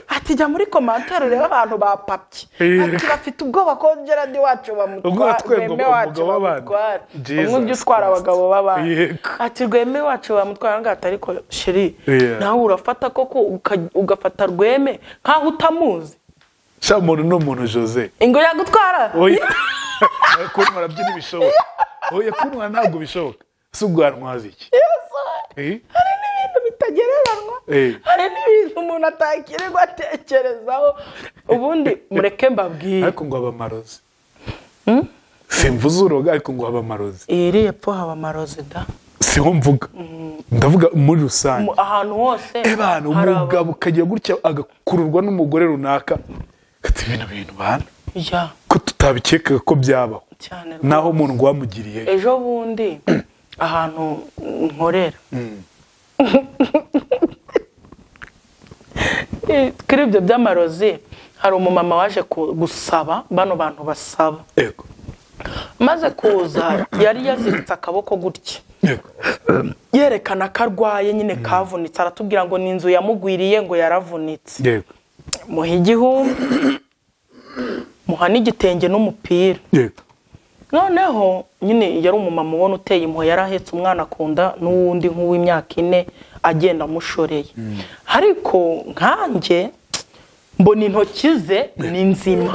ati jya muri komantere urebe abantu bapapye Eh. ati bafite ubwoba ko geradi wacu Ubwo bamutwara watwerwa rweme umugabo wacu w'abandi. bamutwara Jesus umwe ujya utwara Christ. abagabo b'abandi Yego. ati rweme wacu bamutwara ngo atari ko shiri Yeah. nawe urafata koko uka- ugafata rweme nk'aho utamuzi sha muntu ni umuntu jose ingo yagutwara oya kunwa arabyina ibishoboka oya kunwa ntabwo bishoboka si ubwo wantwaza iki Eh? hari n'ibintu bitagereranywa Eh. hari n'ibintu umuntu atakirirwa atekerezaho ubundi mureke mbabwire ariko ngo abamarozi simvuze uroga ariko ngo abamarozi iri epfo haba amarozi da siho mvuga ndavuga muri rusange Mu- ahantu hose ebana hari aba- umugabo ukajya gutya agakururwa n'umugore runaka ati bino bintu bana ya ko tutabikekaga ko byabaho cyane rwose. naho umuntu ngo wamugiriye ejo bundi ahantu nkorera kuri ibyo by'amarozi hari umumama waje ku- gusaba bano bantu basaba yego maze kuza yari yaziritse akaboko gutya yego yerekana ko arwaye nyine kavunitse aratubwira ngo ni inzu yamugwiriye ngo yaravunitse yego muha igihumbi muha n'igitenge n'umupira yego noneho nyine yari umumama ubona uteye impuhwe yari ahetse umwana akunda n'uwundi nk'uw'imyaka ine agenda amushoreye ariko nkanjye mbona intoki ze ni nzima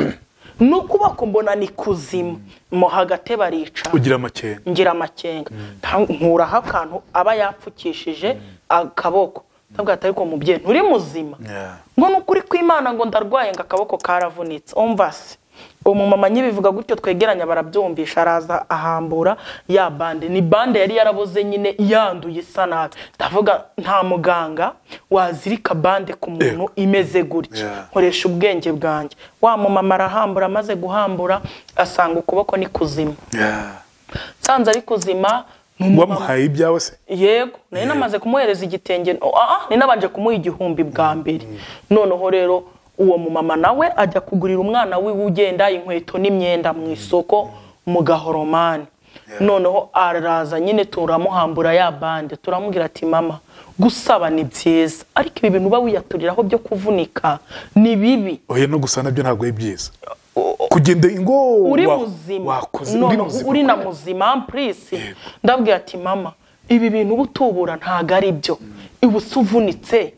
n'ukuboko mbona ni kuzima mo hagati baricara ugira amakenga ngira amakenga Nta- nkuraho akantu aba yapfukishije akaboko ndabwira ati ariko mubyeyi nturi muzima Yeah. ngo ni ukuri kw'imana ngo ndarwaye ngo akaboko karavunitse umva se uwo mumama nyibivuga gutyo twegeranya barabyumvisha araza ahambura ya bande ni bande yari yaraboze nyine yanduye isa nabi ndavuga nta muganga wazirika bande ku muntu imeze gutya Yeah. nkoresha ubwenge bwanjye wa mumama arahambura amaze guhambura asanga ukuboko ni kuzima Yeah. nsanze ari kuzima ni umumama wamuhaye ibyawe se yego nari namaze kumuhereza igitenge oh, ah, ah, nari nabanje kumuha igihumbi bwa mbere noneho rero uwo mumama nawe ajya kugurira umwana wiwe ugenda inkweto n'imyenda mu isoko mu gahoromani noneho araza nyine turamuhambura ya bande turamubwira ati mama gusaba ni byiza ariko ibi bintu uba wiyaturiraho byo kuvunika ni bibi oya no gusa nabyo ntabwo ari byiza kugenda ingo uri wa- muzima wakoze uri none muzima uri na muzima purisi ndabwira ati mama ibi bintu uba utubura ntabwo ari byo uba usuvunitse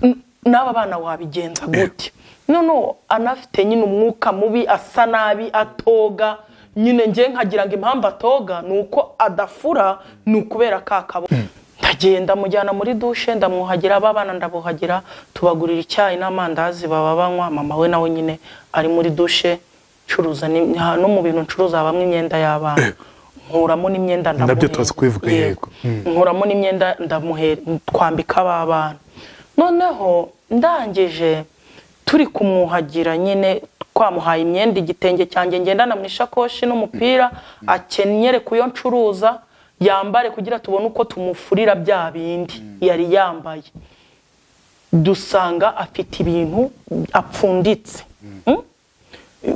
N- n'aba bana wabigenza gute noneho anafite nyine umwuka mubi asa nabi atoga nyine njye nkagira ngo impamvu atoga ni uko adafura ni ukubera ka kaboko ndagenda mujyana muri dushe ndamwuhagira abana ndabuhagira tubagurira icyayi n'amandazi baba banywa mama we nawe nyine ari muri dushe ncuruza ni- ha- no mu bintu ncuruza habamo imyenda y'abana nkuramo n'imyenda ndamuhe- Nabyo tumaze kubivuga, yego. nkuramo n'imyenda ndamuhe twambika aba bana noneho ndangije turi kumwuhagira nyine twamuhaye imyenda igitenge cyanjye ngendana mu ishakoshi n'umupira akenyere ku yo ncuruza yambare kugira tubone uko tumufurira bya bindi yari yambaye dusanga afite ibintu apfunditse Mm?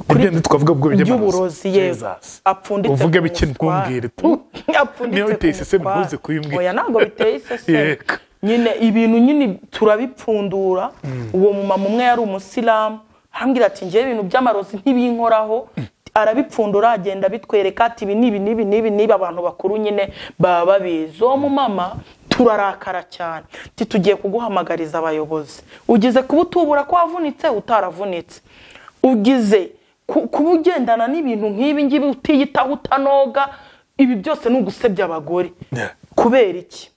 Nibyo twavuga ubwo by'uburozi yego Jesus. apfunditse uvuge ku bike mutware. ntubwire tu apfunditse Niba biteye ku iseseme mutware. ntuze kubimbwira. oya ntabwo biteye iseseme Yego. nyine ibintu nyine turabipfundura uwo mumama umwe yari umusilamu arambwira ati ngewe ibintu by'amarozi ntibinkoraho arabipfundura agenda abitwereka ati ibi nibi nibi nibi nibi abantu bakuru nyine baba babizi uwo mumama turarakara cyane Ati, tugiye kuguhamagariza abayobozi ugize kuba utubura ko wavunitse utaravunitse ugize ku- kuba ugendana n'ibintu nk'ibi ngibi utiyitaho utanoga ibi byose ni ugusebya abagore Yeah. kubera iki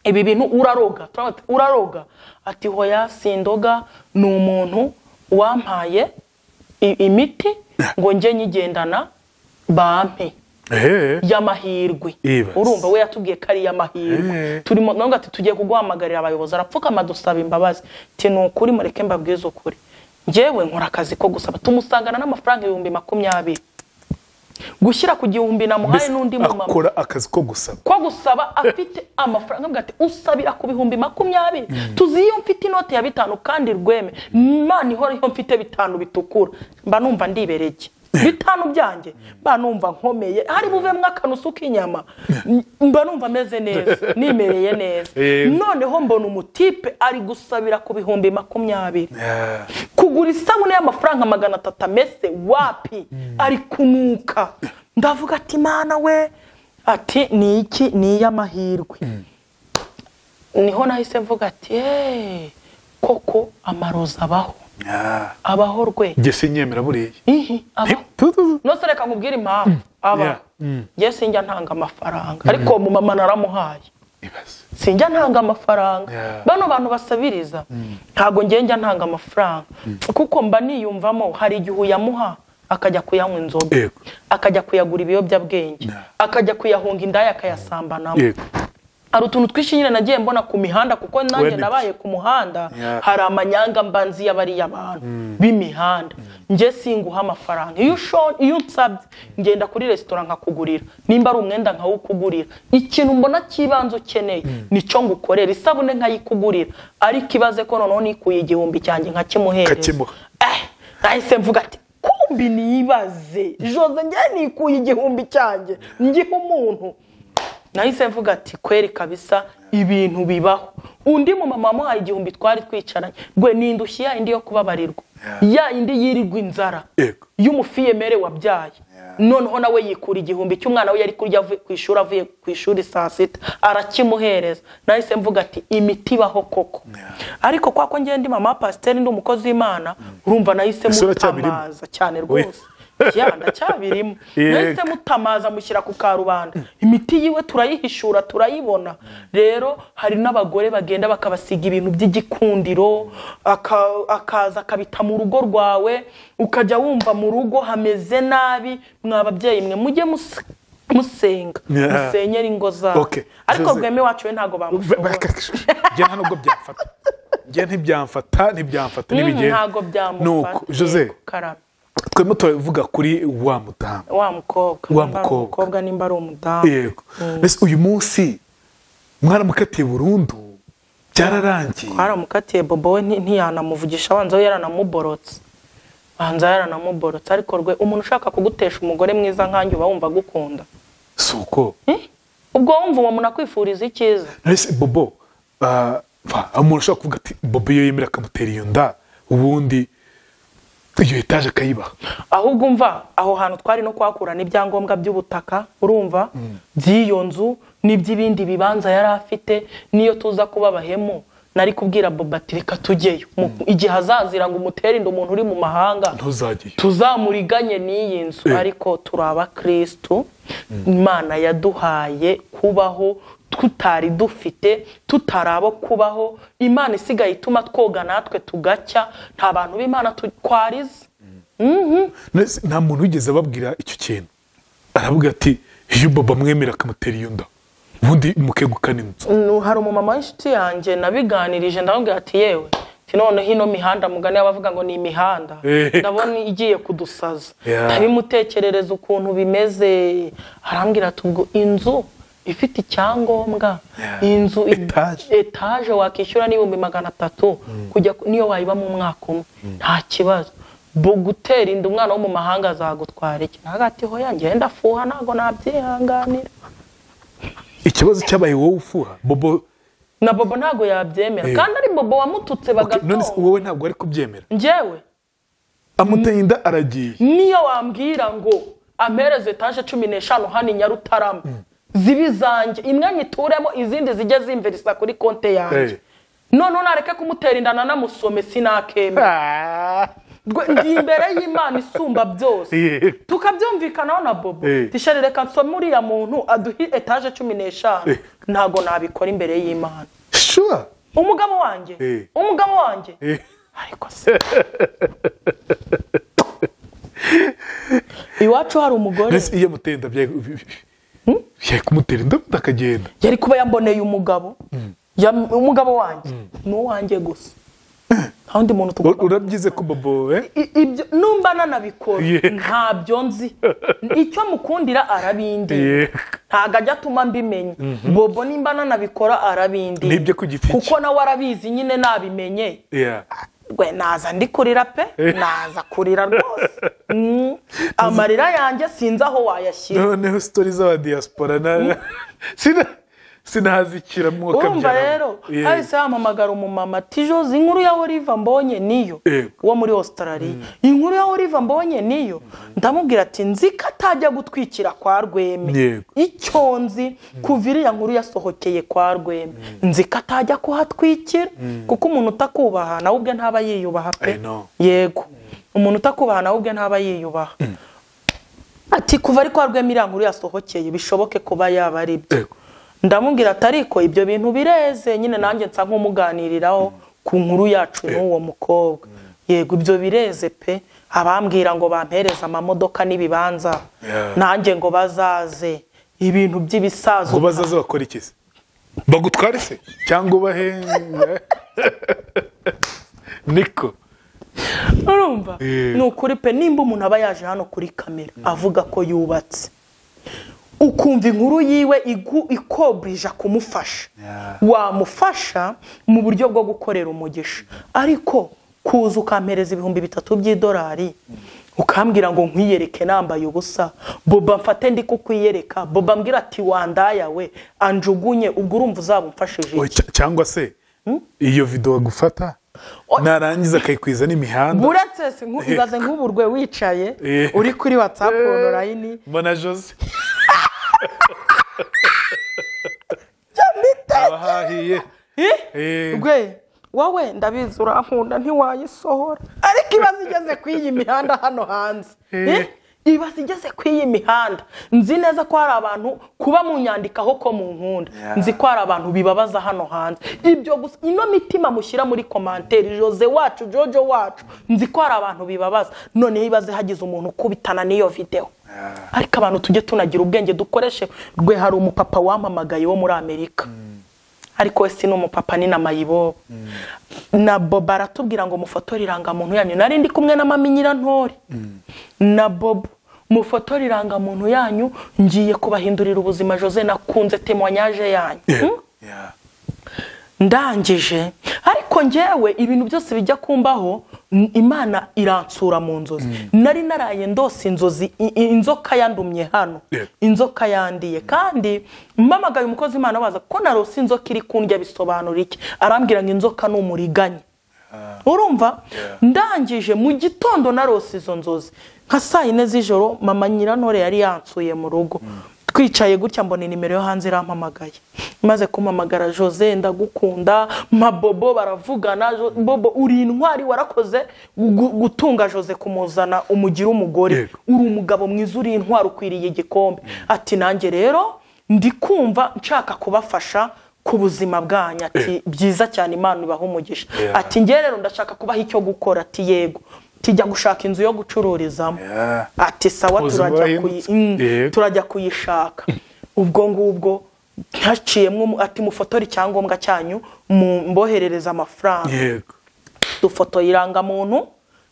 ibi bintu uraroga turavuga ati, uraroga ati hoya sindoga ni umuntu wampaye i- imiti ngo njye nyigendana bampe ehe y'amahirwe Ibaze. urumva we yatubwiye ko ari iy'amahirwe Eh. turimo nawe ati tugiye kuguhamagarira abayobozi arapfukama dusaba imbabazi ti ni ukuri mureke mbabwize ukuri njyewe nkora akazi ko gusaba tumusangana n'amafaranga ibihumbi makumyabiri gushyira ku gihumbi namuhaye mbese n'undi mu mama akora akazi ko gusaba ko gusaba afite amafaranga avuga ati usabira ku bihumbi makumyabiri tuzi iyo mfite inote ya bitanu kandi rweme imana ihora iyo mfite bitanu bitukura mba numva ndibereye iki? bitanu byanjye mba numva nkomeye hari buvemo akanusu k'inyama mba numva ameze neza nimereye neza Eh. noneho mbona umutipe ari gusabira ku bihumbi makumyabiri Yeah. kugura isabune y'amafaranga magana atatu amese wapi ari kunuka ndavuga ati mana we ati ni iki ni iy'amahirwe niho nahise mvuga ati "Eh, koko amarozi abaho Yeah. abaho rwe njye sinyemera buriya ihi abaho nose reka nkubwire impamvu Yeah. aba Mm. nge sinjya ntanga amafaranga ariko mu mama naramuhaye ibaze sinjya ntanga amafaranga Yeah. bano bantu basabiriza ntabwo njye njya ntanga amafaranga kuko mba niyumvamo hari igihe uyamuha akajya kuyanywa inzoga Yego. akajya kuyagura ibiyobyabwenge Yeah. akajya kuyahunga indaya akayasambanamo yego hari utuntu twinshi nyine nagiye mbona ku mihanda kuko nanjye Wenditse. nabaye ku muhanda Yeah. hari amanyanga mbanzi y'abariya bantu b'imihanda njye singuha amafaranga iyo usho- iyo unsabye ngenda kuri resitora nkakugurira nimba ari umwenda nkawukugurira ikintu mbona cy'ibanze ukeneye nicyo ngukorera isabune nkayikugurira ariko ibaze ko noneho nikuye igihumbi cyanjye nkakimuhereza Nkakimuha. Eh, nahise mvuga ati kumbi niyibaze jose njye nikuye igihumbi cyanjye ngiha umuntu nahise mvuga ati kweri kabisa ibintu bibaho undi mu mama wamuhaye igihumbi twari twicaranye rwe n'indushyi ya indi yo kubabarirwa ya indi yirirwa inzara Yego. y'umufiyemere wabyaye noneho nawe yikura igihumbi cy'umwana we yari kurya avuye ku ishuri avuye ku ishuri saa sita arakimuhereza nahise mvuga ati imiti ibaho koko ariko kwa ko ngenda mama wa pasiteri ndi umukozi w'imana urumva nahise Ese uracyabirimo? mutamaza cyane rwose ya ndacyabirimo Yego. nahise mutamaza mushyira ku karubanda imiti yiwe turayihishura turayibona rero hari n'abagore bagenda bakabasiga ibintu by'igikundiro aka- akaza akabita mu rugo rwawe ukajya wumva mu rugo hameze nabi mwa babyeyi mwe mujye mus- musenga Yeah. musenyere ingo zabo Okay. ariko Jose- rweme wacu we ntabwo bamushobora njye nta nubwo byamfata njye ntibyamfata ntibyamfata Mm, ntibigenda ntabwo byamufata nuko jose Yego, karame. twebwe turavuga kuri wa mudamu wa mukobwa Wa nimba ari mukobwa. umukobwa nimba ari umudamu yego mbese uyu munsi mwaramukatiye burundu byararangiye twaramukatiye bobo we nti- ntiyanamuvugisha abanza we yaranamuborotse abanza yaranamuborotse ariko rwe umuntu ushaka kugutesha umugore mwiza nkanjye uba wumva agukunda si uko Eh? ubwo wumva uwo muntu akwifuriza icyiza ese bobo ah, va, aho umuntu ashobora kuvuga ati bobo iyo yemera akamutera iyo nda ubundi iyo etaje akayibaha ahubwo umva aho hantu twari no kuhakurana ibyangombwa by'ubutaka urumva by'iyo nzu n'iby'ibindi bibanza yari afite n'iyo tuza kuba abahemu nari kubwira bobo ati reka tujyeyo Mu- igihe azazira ngo umutere inda umuntu uri mu mahanga ntuzajyeyo tuzamuriganye n'iyi nzu Eh. ariko turi abakirisitu imana yaduhaye kubaho tutari dufite tutari abo kubaho imana isigaye ituma twoga natwe tugacya nta bantu b'imana tu- twarize Nese nta muntu wigeze ababwira icyo kintu aravuga ati iyo bobo amwemera akamutera iyo nda ubundi mukegukana inzu Nu- hari umumama w'inshuti yanjye nabiganirije ndamubwira ati yewe ati noneho ino mihanda mugani abavuga ngo ni imihanda Eh. ndabona igiye kudusaza Yeah. ndabimutekerereza ukuntu bimeze arambwira ati ubwo inzu ifite icyangombwa Yeah. inzu i- Etage. etaje wakishyura n'ibihumbi magana atatu kujya ku- niyo wayibamo umwaka umwe nta kibazo bo gutera inda umwana wo mu mahanga azagutwara iki ntabwo ati hoya njyewe ndafuha ntabwo nabyihanganira ikibazo cyabaye wowe ufuha bobo na bobo ntabwo yabyemera Eh. kandi ari bobo wamututse okay, none se bagatonga wowe ntabwo ari kubyemera njyewe amuteye inda aragiye niyo wambwira ngo ampereze etaje cumi n'eshanu hano i nyarutarama zibe zanjye imwe nyituremo izindi zijye zimvirisa kuri konte yanjye Eh. noneho nareke kumutera inda nanamusome sinakemera Rwe- ndi imbere y'imana isumba byose Eh. tukabyumvikanaho na bobo Eh. tishari reka nsome uriya muntu aduhe etaje cumi n'eshanu Eh. ntabwo nabikora imbere y'imana sure umugabo wanjye Eh. umugabo wanjye Eh. ariko se iwacu hari umugore Nese iyo amuteye inda byari kumutera inda ubundi akagenda yari kuba yamboneye umugabo Yam- umugabo wanjye ni uwanjye gusa nta wundi muntu U- tugomba urabyize ko bobo we I- ibyo numba nanabikora Yeah. ntabyo nzi icyo mukundira arabindi Yeah. ntabwo ajya atuma mbimenya bobo nimba nanabikora arabindi Nibyo ku giti cye. kuko nawe arabizi nyine nabimenye Yeah. gwe naza ndi kurira pe naza kurira rwose Mm. amarira yanjye sinzi aho wayashyira noneho sitori z'aba diaspora na- Sina- sinahazikiramo urumva akabyaramo. rero Yeah. hahise hampamagara umumama tijo izi nkuru ya oliva mbonye niyo Yego. uwo muri australia inkuru ya oliva mbonye niyo ndamubwira ati nzi ko atajya gutwikira kwa rweme Yego. icyo nzi kuva iriya nkuru yasohokeye kwa rweme nzi ko atajya kuhatwikira kuko umuntu utakubaha nawe ubwe ntaba yiyubaha I pe know. yego umuntu utakubaha nawe ubwe ntaba yiyubaha ati kuva ari kwa rwema iriya nkuru yasohokeye bishoboke kuba yaba ari byo Yego. ndamubwira ati ariko ibyo bintu bireze nyine nanjye nsa nk'umuganiriraho ku nkuru yacu n'uwo mukobwa yego ibyo bireze pe abambwira ngo bampereze amamodoka n'ibibanza Yeah. nanjye ngo bazaze ibintu by'ibisazo ngo bazaze bakora iki se bagutware se cyangwa ubahe niko urumva Yeah. ni ukuri pe nimba umuntu aba yaje hano kuri kamera avuga ko yubatse ukumva inkuru yiwe igu- ikobrija kumufasha Yeah. wamufasha mu buryo bwo gukorera umugisha ariko kuza ukampereza ibihumbi bitatu by'idolari ukambwira ngo nkwiyereke nambaye ubusa boba mfate ndi kukwiyereka boba mbwira ati wandaya we anjugunye ubwo urumva uzaba umfashije iki?" Oya, cya- cyangwa se iyo video agufata Oya. narangiza akayikwiza n'imihanda buretse si nku- ibaze nk'uburwe wicaye Yeah. uri kuri whatsapp online mbona jose Jamite! abahahiye Eh? Eh. gwe wowe ndabizi urankunda ntiwayisohora ariko ibaze igeze ku iyi mihanda hano hanze Eh. Eh? ibaze igeze ku iyi mihanda nzi neza ko hari abantu kuba mu nyandikaho ko mu nkunda Yeah. nzi ko hari abantu bibabaza hano hanze ibyo gusa ino mitima mushyira muri komanteri jose wacu jojo wacu nzi ko hari abantu bibabaza noneho ibaze hagize umuntu ukubitana n'iyo videwo ariko abantu tujye tunagira ubwenge dukoreshe rwe hari umupapa wampamagaye wo muri amerika ariko we si n'umupapa ni na mayibobo na bobo aratubwira ngo mufotore irangamuntu yanyu nari ndi kumwe na mami nyirantore na bobo mufotore irangamuntu yanyu ngiye kubahindurira ubuzima jose nakunze temoyanyaje yanyu Hmm? Yeah. ndangije ariko ngewe ibintu byose bijya kumbaho n- imana iransura mu nzozi nari naraye ndose inzozi i- i- inzoka yandumye hano Yeah. inzoka yandiye kandi mpamagaye umukozi imana baza ko narose inzoka iri kundya bisobanura iki arambwira ngo inzoka ni umuriganya urumva ndangije mu gitondo narose izo nzozi nka saa yine z'ijoro mama nyirantore yari yansuye mu rugo twicaye gutya mbona nimero yo hanze irampamagaye maze kumamagara jose ndagukunda mpa bobo baravugana Jo- bobo uri intwari warakoze gu- gutunga jose kumuzana umugire umugore Yego. uri umugabo mwiza uri intwari ukwiriye igikombe ati nanjye rero ndi kumva nshaka kubafasha ku buzima bwanyu ati byiza cyane imana ibaha umugisha Yeah. ati njye rero ndashaka kubaha icyo gukora ati yego tijya gushaka inzu yo gucururizamo Yeah. ati sawa Ubuzima turajya kuyi- burahindutse. mm, Yego. turajya kuyishaka ubwo ngubwo ntaciyemo umu- ati mufotore icyangombwa cyanyu mu- mboherereza amafaranga yego dufoto irangamuntu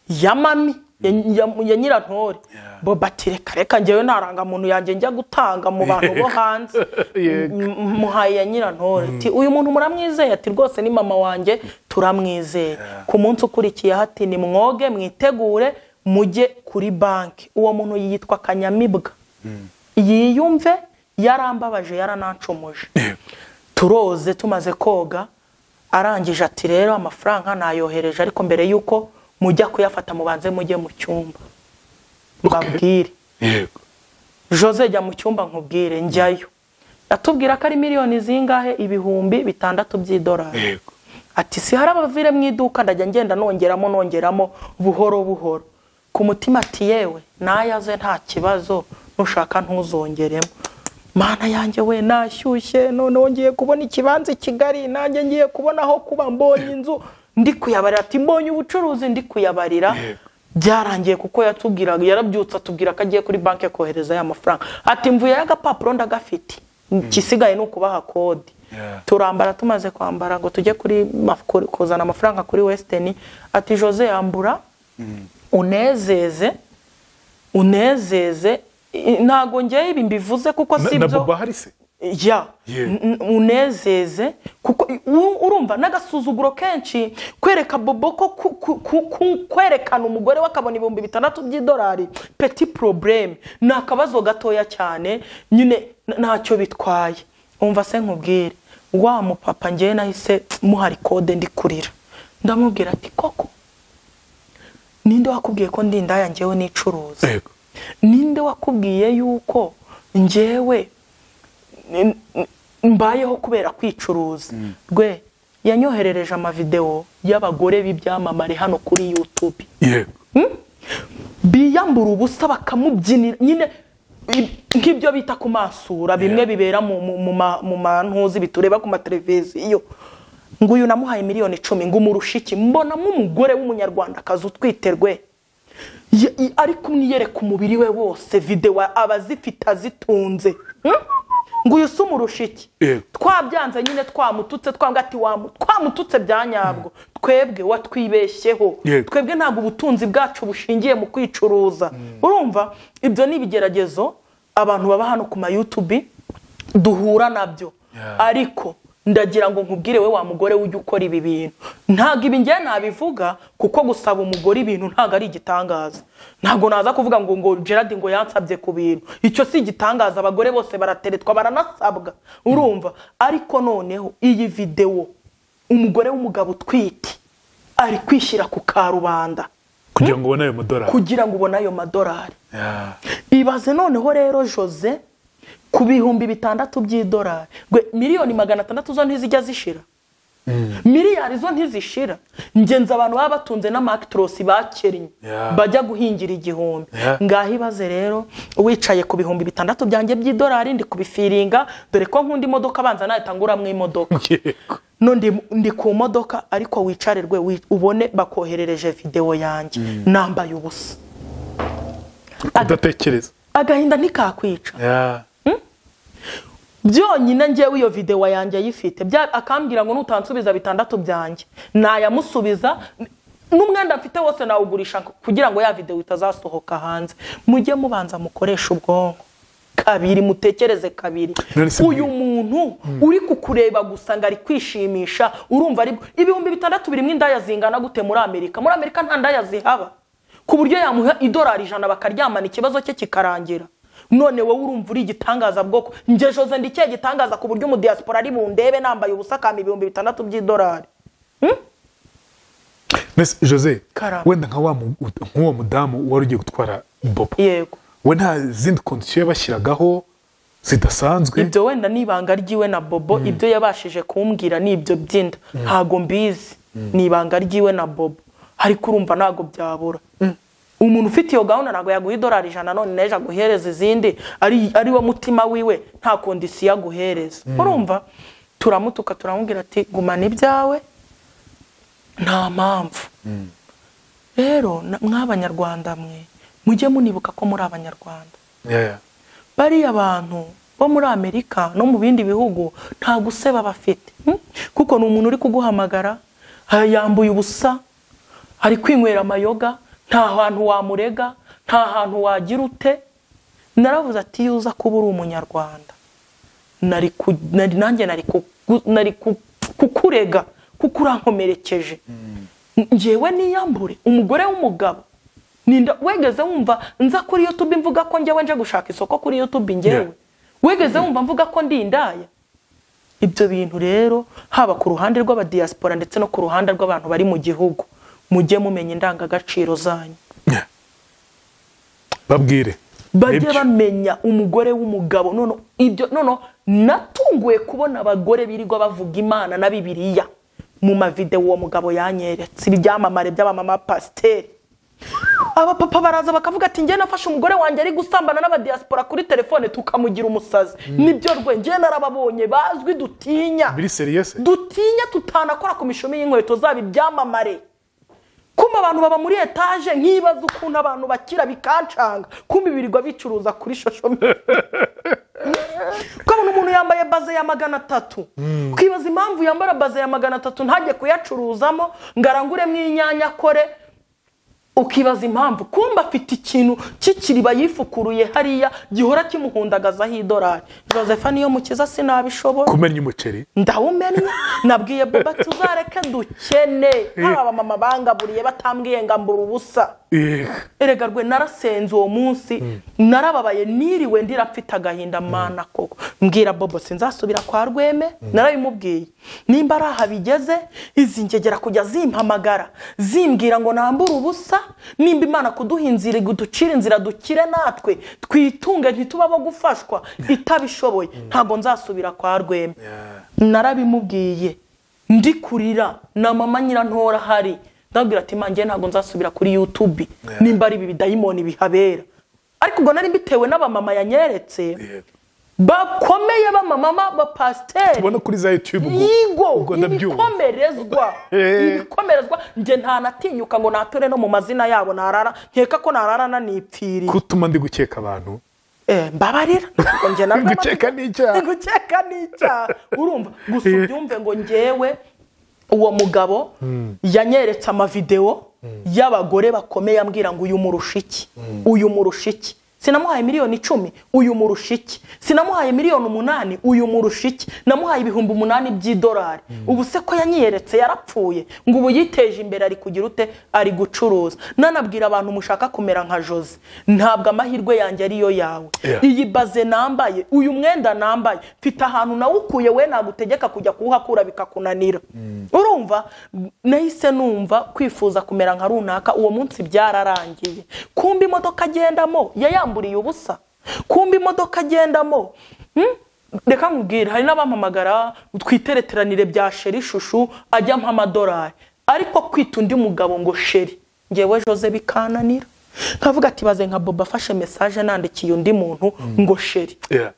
ya mami ya, ya, ya nyirantore Yeah. boba ati reka reka njyewe nta rangamuntu yanjye njya gutanga mu bantu bo hanze Yego. M- m- muhaye ya nyirantore ati uyu muntu muramwizeye ati rwose ni mama wanjye turamwizeye ku munsi ukurikiyeho ati ni mwoge mwitegure mujye kuri banki uwo muntu yitwa kanyamibwa yiyumve yarambabaje yaranancumuje Yego. turoze tumaze koga arangije ati rero amafaranga nayohereje ariko mbere y'uko mujya kuyafata mubanze mujye mu cyumba mbabwire yego jose jya mu cyumba nkubwire njyayo atubwira ko ari miliyoni zingahe ibihumbi bitandatu by'idolari yego ati si hari abavire mu iduka ndajya ngenda nongeramo nongeramo buhoro buhoro ku mutima ati yewe nayaze nta kibazo nushaka ntuzongeremo mana yanjye we nashyushye noneho ngiye kubona ikibanza i kigali nanjye ngiye kubona aho kuba mbonye inzu ndi kuyabarira ati mbonye ubucuruzi ndi kuyabarira Yego. byarangiye kuko yatubwiraga yarabyutse atubwira ko agiye kuri banki kohereza ya mafaranga ati mvuye y'agapapuro ndagafite igisigaye ni ukubaha kode Yeah. turambara tumaze kwambara ngo tujye kuri ma- ku- kuzana amafaranga kuri western ati jose yambura unezeze unezeze I- ntago njyewe ibi mbivuze kuko Na- si na byo bobo hari se ya Yeah. N- n- unezeze kuko u- urumva n'agasuzuguro kenshi kwereka bobo ko ku- ku- ku- ku- kwerekana umugore we akabona ibihumbi bitandatu by'idolari peti porobureme ni akabazo gatoya cyane nyine n- ntacyo bitwaye umva se nkubwire wa mupapa ngewe nahise muhari kode ndi kurira ndamubwira ati koko ninde wakubwiye ko ndi indaya ngewe nicuruza Yego. ninde wakubwiye yuko njyewe n- n- mbayeho kubera kwicuruza rwe yanyoherereje amavidewo y'abagore b'ibyamamare hano kuri youtube yego biyambura ubusa bakamubyinira nyine i- nk'ibyo bita ku masura bimwe bibera mu- mu- mu ma- mu mantuzi bitureba ku mateleviziyo ngo uyu namuhaye miliyoni icumi ngo umurushe iki mbonamo umugore w'umunyarwandakazi utwite rwe Ye- i- ari kumwiyereka umubiri we wose videwo abazifite azitunze Hmm? ngo uyu si umurusha iki Yego. twabyanze nyine twamututse twambwa ati wamu- twamututse bya nyabwo twebwe watwibeshyeho Yego. twebwe ntabwo ubutunzi bwacu bushingiye mu kwicuruza urumva ibyo ni ibigeragezo abantu baba hano ku ma YouTube duhura nabyo Yeah. ariko ndagira ngo nkubwire we wa mugore ujya ukora ibi bintu ntabwo ibi ngewe nabivuga kuko gusaba umugore ibintu ntabwo ari igitangaza ntabwo naza kuvuga ngo ngo gerard ngo yansabye ku bintu icyo si igitangaza abagore bose barateretwa baranasabwa urumva ariko noneho iyi videwo umugore w'umugabo utwite ari kwishyira ku karubanda kugira ngo ubone ayo madorari kugira ngo ubone ayo madorari Yeah. ibaze noneho rero jose ku bihumbi bitandatu by'idolari Gwe, miliyoni magana atandatu zo ntizijya zishira miliyari zo ntizishira ngenzi abantu baba batunze n'amakitorosi bakennye Yeah. bajya guhingira igihumbi Yeah. ngaho ibaze rero wicaye ku bihumbi bitandatu byanjye by'idolari ndi kubifiringa dore ko nkunda imodoka abanza nahita nguramo imodoka yego no ndi, ndi ku modoka ariko wicare rwe wi- ubone bakoherereje videwo yanjye nambaye ubusa udatekereza agahinda ntikakwica Yeah. byonyine njyewe iyo videwo yanjye ayifite Bya- akambwira ngo nutansubiza bitandatu byanjye nayamusubiza n'umwenda mfite wose nawugurisha kugira ngo ya videwo itazasohoka hanze mujye mubanza mukoreshe ubwonko kabiri mutekereze kabiri None se uyu muntu uri kukureba gusa ngo ari kwishimisha urumva ari bwo- ibihumbi bitandatu birimo indaya zingana gute muri amerika muri amerika nta ndaya zihaba ku buryo yamuha idolari ijana bakaryamana ikibazo cye kikarangira none wowe urumva uri igitangaza bwoko njye jose ndi ikihe gitangaza ku buryo umudiyasipora ari bundebe nambaye ubusa akamba ibihumbi bitandatu by'idolari Mbese, jose Karame. wenda nka wa mu- nk'uwo mudamu wari ugiye gutwara bobo yego we nta zindi kondisiyo yabashyiragaho zidasanzwe ibyo wenda ni ibanga ry'iwe na bobo ibyo yabashije kumbwira ni ibyo by'inda ntago mbizi ni ibanga ry'iwe na bobo ariko urumva ntago byabura umuntu ufite iyo gahunda ntabwo yaguha idolari ijana none n'ejo aguhereza izindi ari ari wo mutima wiwe nta kondisiyo aguhereza urumva turamutuka turamubwira ati gumana ibyawe nta mpamvu rero na- mw'abanyarwanda mwe mujye munibuka ko muri abanyarwanda Yeah. bariya bantu bo muri amerika no mu bindi bihugu nta guseba bafite Hmm? kuko ni umuntu uri kuguhamagara ah, yambuye ubusa ari kwinywera amayoga nta hantu wamurega nta hantu wagira ute naravuze ati iyo uza kuba uri umunyarwanda nari ku- nari- nanjye nari kuku- nari ku- kukurega kuko urankomerekeje njyewe niyambure umugore w'umugabo ninda wegeze wumva nza kuri youtube mvuga ko njyewe nje gushaka isoko kuri youtube njyewe Yeah. wegeze wumva mvuga ko ndi indaya ibyo bintu rero haba ku ruhande rw'abadiyasipora ndetse no ku ruhande rw'abantu bari mu gihugu mujye mumenya indangagaciro zanyu Yeah. babwire bajye Nibyo. bamenya umugore w'umugabo nono ibyo nono natunguye kubona abagore birirwa bavuga imana na bibiliya mu mavidewo uwo mugabo yanyeretse ibyamamare by'abamama pasiteri abapapa baraza bakavuga ati njyewe nafashe umugore wanjye ari gusambana n'abadiyasipora kuri telefone tukamugira umusazi nibyo rwe njyewe narababonye bazwi dutinya biri seriyese dutinya tutanakora ku mishumi y'inkweto zabo ibyamamare kumba abantu baba muri etaje nkibaza ukuntu abantu bakira bikancanga kumba ibirirwa bicuruza kuri shosho kubona umuntu yambaye baze ya magana atatu twibaza impamvu yambara baze ya magana atatu ntajye kuyacuruzamo ngo aranguremo inyanya akore ukibaza impamvu kumba afite ikintu cy'ikiriba yifukuruye hariya gihora kimuhundagazaho idorari joseph niyo mukiza sinabishobora kumenya umuceri ndawumenya nabwiye boba tuzareke dukene hari abamama bangaburiye batambwiye ngo mbura ubusa Eh, erega rwe narasenze uwo munsi narababaye niriwe ndira mfite agahinda mana koko mbwira bobo sinzasubira kwa rweme narabimubwiye nimba ari aha bigeze izi ngegera kujya zimpamagara zimbwira ngo nambure ubusa nimba imana kuduha inzira ducire inzira dukire natwe twitunge ntituba abo gufashwa itabishoboye ntabwo nzasubira kwa rweme narabimubwiye ndi kurira na mama nyirantora ahari ndabwira ati manjye ntabwo nzasubira kuri yutube nimba ari ibi bidayimoni bihabera ariko ubwo nari mbitewe n'abamama yanyeretse Yeah. bakomeye b'amamama bapasiteri ubona kuri za yutube ubwo yigo ubwo ndabyumva ibikomerezwa Eh. ibikomerezwa njye ntanatinyuka ngo nature no mu mazina yabo narara nkeka ko narara nanipfiriye kutuma ndi gukeka abantu Eh, mbabarira Ngo njye narwo amaze- Gukeka ni icyaha. gukeka ni icyaha urumva gusa Eh. ubyumve ngo njyewe uwo mugabo yanyeretse amavidewo y'abagore bakomeye ambwira ngo uyu murusha iki uyu murusha iki sinamuhaye miliyoni icumi uyu murusha iki sinamuhaye miliyoni umunani uyu murusha iki namuhaye ibihumbi umunani by'idolari ubu se ko yanyeretse yarapfuye ngo ubu yiteje imbere ari kugira ute ari gucuruza nanabwira abantu mushaka kumera nka jose ntabwo amahirwe yanjye ariyo yawe Yeah. iyi baze nambaye uyu mwenda nambaye mfite ahantu nawukuye we nagutegeka kujya kuwuhakura bikakunanira urumva nahise numva kwifuza kumera nka runaka uwo munsi byararangiye kumba imodoka agendamo yayamburiye ubusa kumba imodoka agendamo hmm? reka nkubwire hari n'abampamagara twitereteranire bya sheri ishushu ajya amadolari ariko kwita undi mugabo ngo sheri ngewe jose bikananira nkavuga ati baze nka boba afashe mesaje nandikiye undi muntu ngo sheri Yeah.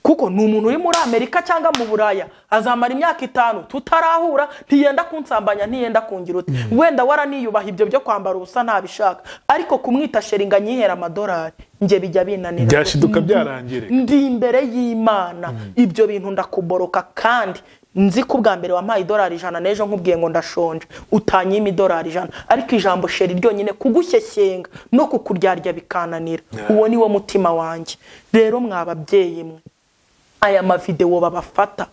kuko ni umuntu uri muri amerika cyangwa mu buraya azamara imyaka itanu tutarahura ntiyenda kunsambanya ntiyenda kungira uti wenda waraniyubaha ibyo byo kwambara ubusa ntabishaka ariko kumwita sheri ngo anyihera amadolari njye bijya binanira byashiduka byarangire ndi imbere y'imana ibyo bintu ndakuboroka kandi nzi ko ubwa mbere wampaye idolari ijana n'ejo nkubwiye ngo ndashonje utanyima idolari ijana ariko ijambo sheri ryonyine kugushyeshyenga no kukuryarya bikananira uwo ni wo mutima wanjye rero mwababyeyi mwe aya mavidewo babafata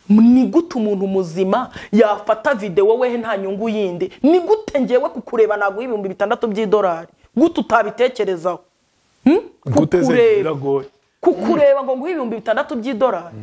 ni gute umuntu muzima yafata videwo we nta nyungu yindi ni gute ngewe kukureba ntabwo ibihumbi bitandatu by'idolari gute utabitekerezaho Hmm? guteze Kukureba biragoye kukureba ngo nguhe ibihumbi bitandatu by'idolari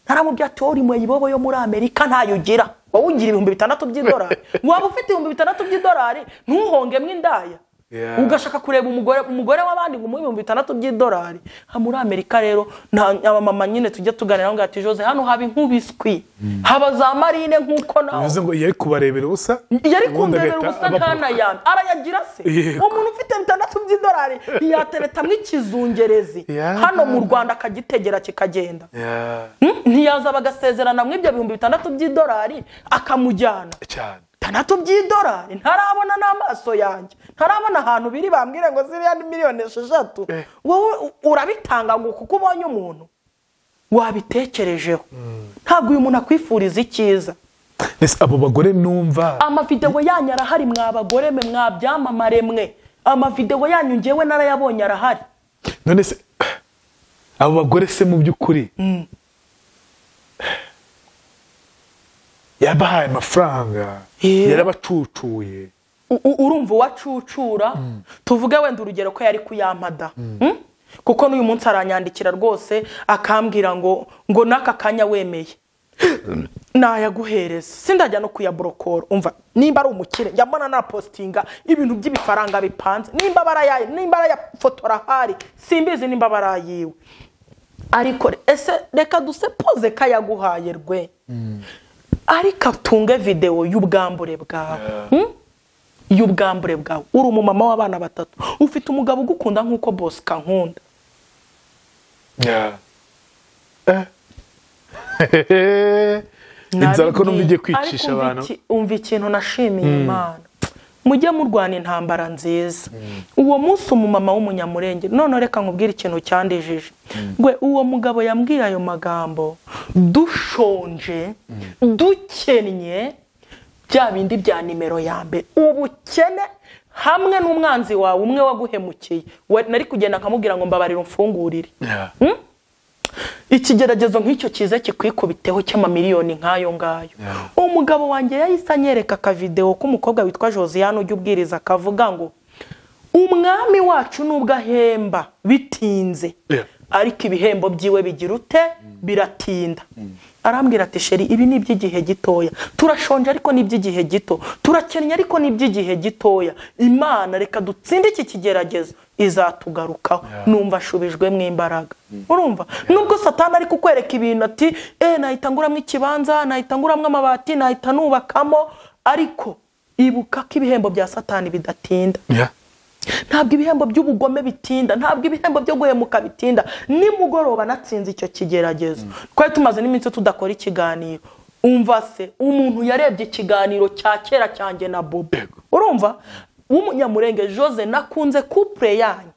ntaramubwira ati wowe uri mu ibobo yo muri amerika ntayo ugira wowe ugira ibihumbi bitandatu by'idolari waba ufite ibihumbi bitandatu by'idolari ntuhongemo indaya Yeah. ugashaka kureba umugore umugore w'abandi ngo umuhe ibihumbi bitandatu by'idolari Ha, muri amerika rero nta abamama nyine tujya tuganira ngo ati jose hano haba inkubiswi haba za marine nk'uko nawe bivuze ngo yari kubarebera ubusa yari ubundi kumberera agahita ubusa ababura. ntanayanze arayagira se Yego. umuntu ufite bitandatu by'idolari ntiyateretamwo ikizungerezi Yeah. hano mu rwanda akagitegera kikagenda Yeah, Hmm? ntiyazaba agasezerana muri ibyo bihumbi bitandatu by'idolari akamujyana cyane bitandatu by'idolari ntarabona n'amaso yanjye ntarabona ahantu biri bambwire ngo ziriya ni miliyoni esheshatu Eh. wowe u- urabitanga ngo kuko ubonye umuntu wabitekerejeho ntabwo uyu muntu akwifuriza icyiza Ese abo bagore numva amavidewo yanyu arahari mwa bagore mwe mwa byamamare mwe amavidewo yanyu ngewe narayabonye arahari none se abo bagore se mu by'ukuri yabahaye amafaranga Yeah. yarabacucuye U- u- urumva uwacucura tuvuge wenda urugero ko yari kuyampada Mm? kuko n'uyu munsi aranyandikira rwose akambwira ngo ngo n'aka kanya wemeye nayaguhereza sindajya no kuyaborokora umva nimba ari umukire njya mbona napositinga ibintu by'ibifaranga bipanze nimba barayaye nimba arayafotora ahari simbizi nimba barayiwe ariko re- ese reka dusepoze ko yaguhaye rwe ariko atunge videwo y'ubwambure bwawe Hmm? y'ubwambure bwawe uri umumama w'abana batatu ufite umugabo ugukunda nk'uko bose kankunda Yeah. Eh. inzara ko numva igiye kwicisha Ariko umva abantu iki- umva ikintu nashimiye imana mujye murwana intambara nziza uwo munsi umumama w'umunyamurenge none reka nkubwire ikintu cyandijije gwe uwo mugabo yambwiye ayo magambo dushonje dukennye bya bindi bya nimero ya mbere ubukene hamwe n'umwanzi wawe umwe waguhemukiye We- nari kugenda nkamubwira ngo mbabarira umfungurire ikigeragezo nk'icyo cyiza kikwikubiteho cy'amamiliyoni nk'ayo ngayo umugabo wanjye yahise anyereka akavidewo k'umukobwa witwa josiane ujya ubwiriza akavuga ngo umwami wacu nubwo ahemba bitinze Yeah. ariko ibihembo byiwe bigira ute biratinda arambwira ati sheri ibi ni iby'igihe gitoya turashonje ariko ni iby'igihe gito turakennye ariko ni iby'igihe gitoya imana reka dutsinde iki kigeragezo izatugarukaho numva ashubijwemo imbaraga urumva nubwo satani ari kukwereka ibintu ati eh nahita nguramo ikibanza nahita nguramo amabati nahita nubakamo ariko ibuka ko ibihembo bya satani bidatinda Yeah. ntabwo ibihembo by'ubugome bitinda ntabwo ibihembo byo guhemuka bitinda nimugoroba natsinze icyo kigeragezo twari tumaze n'iminsi tudakora ikiganiro umva se umuntu yarebye ikiganiro cya kera cyanjye na bobo urumva w'umunyamurenge jose nakunze kupure yanyu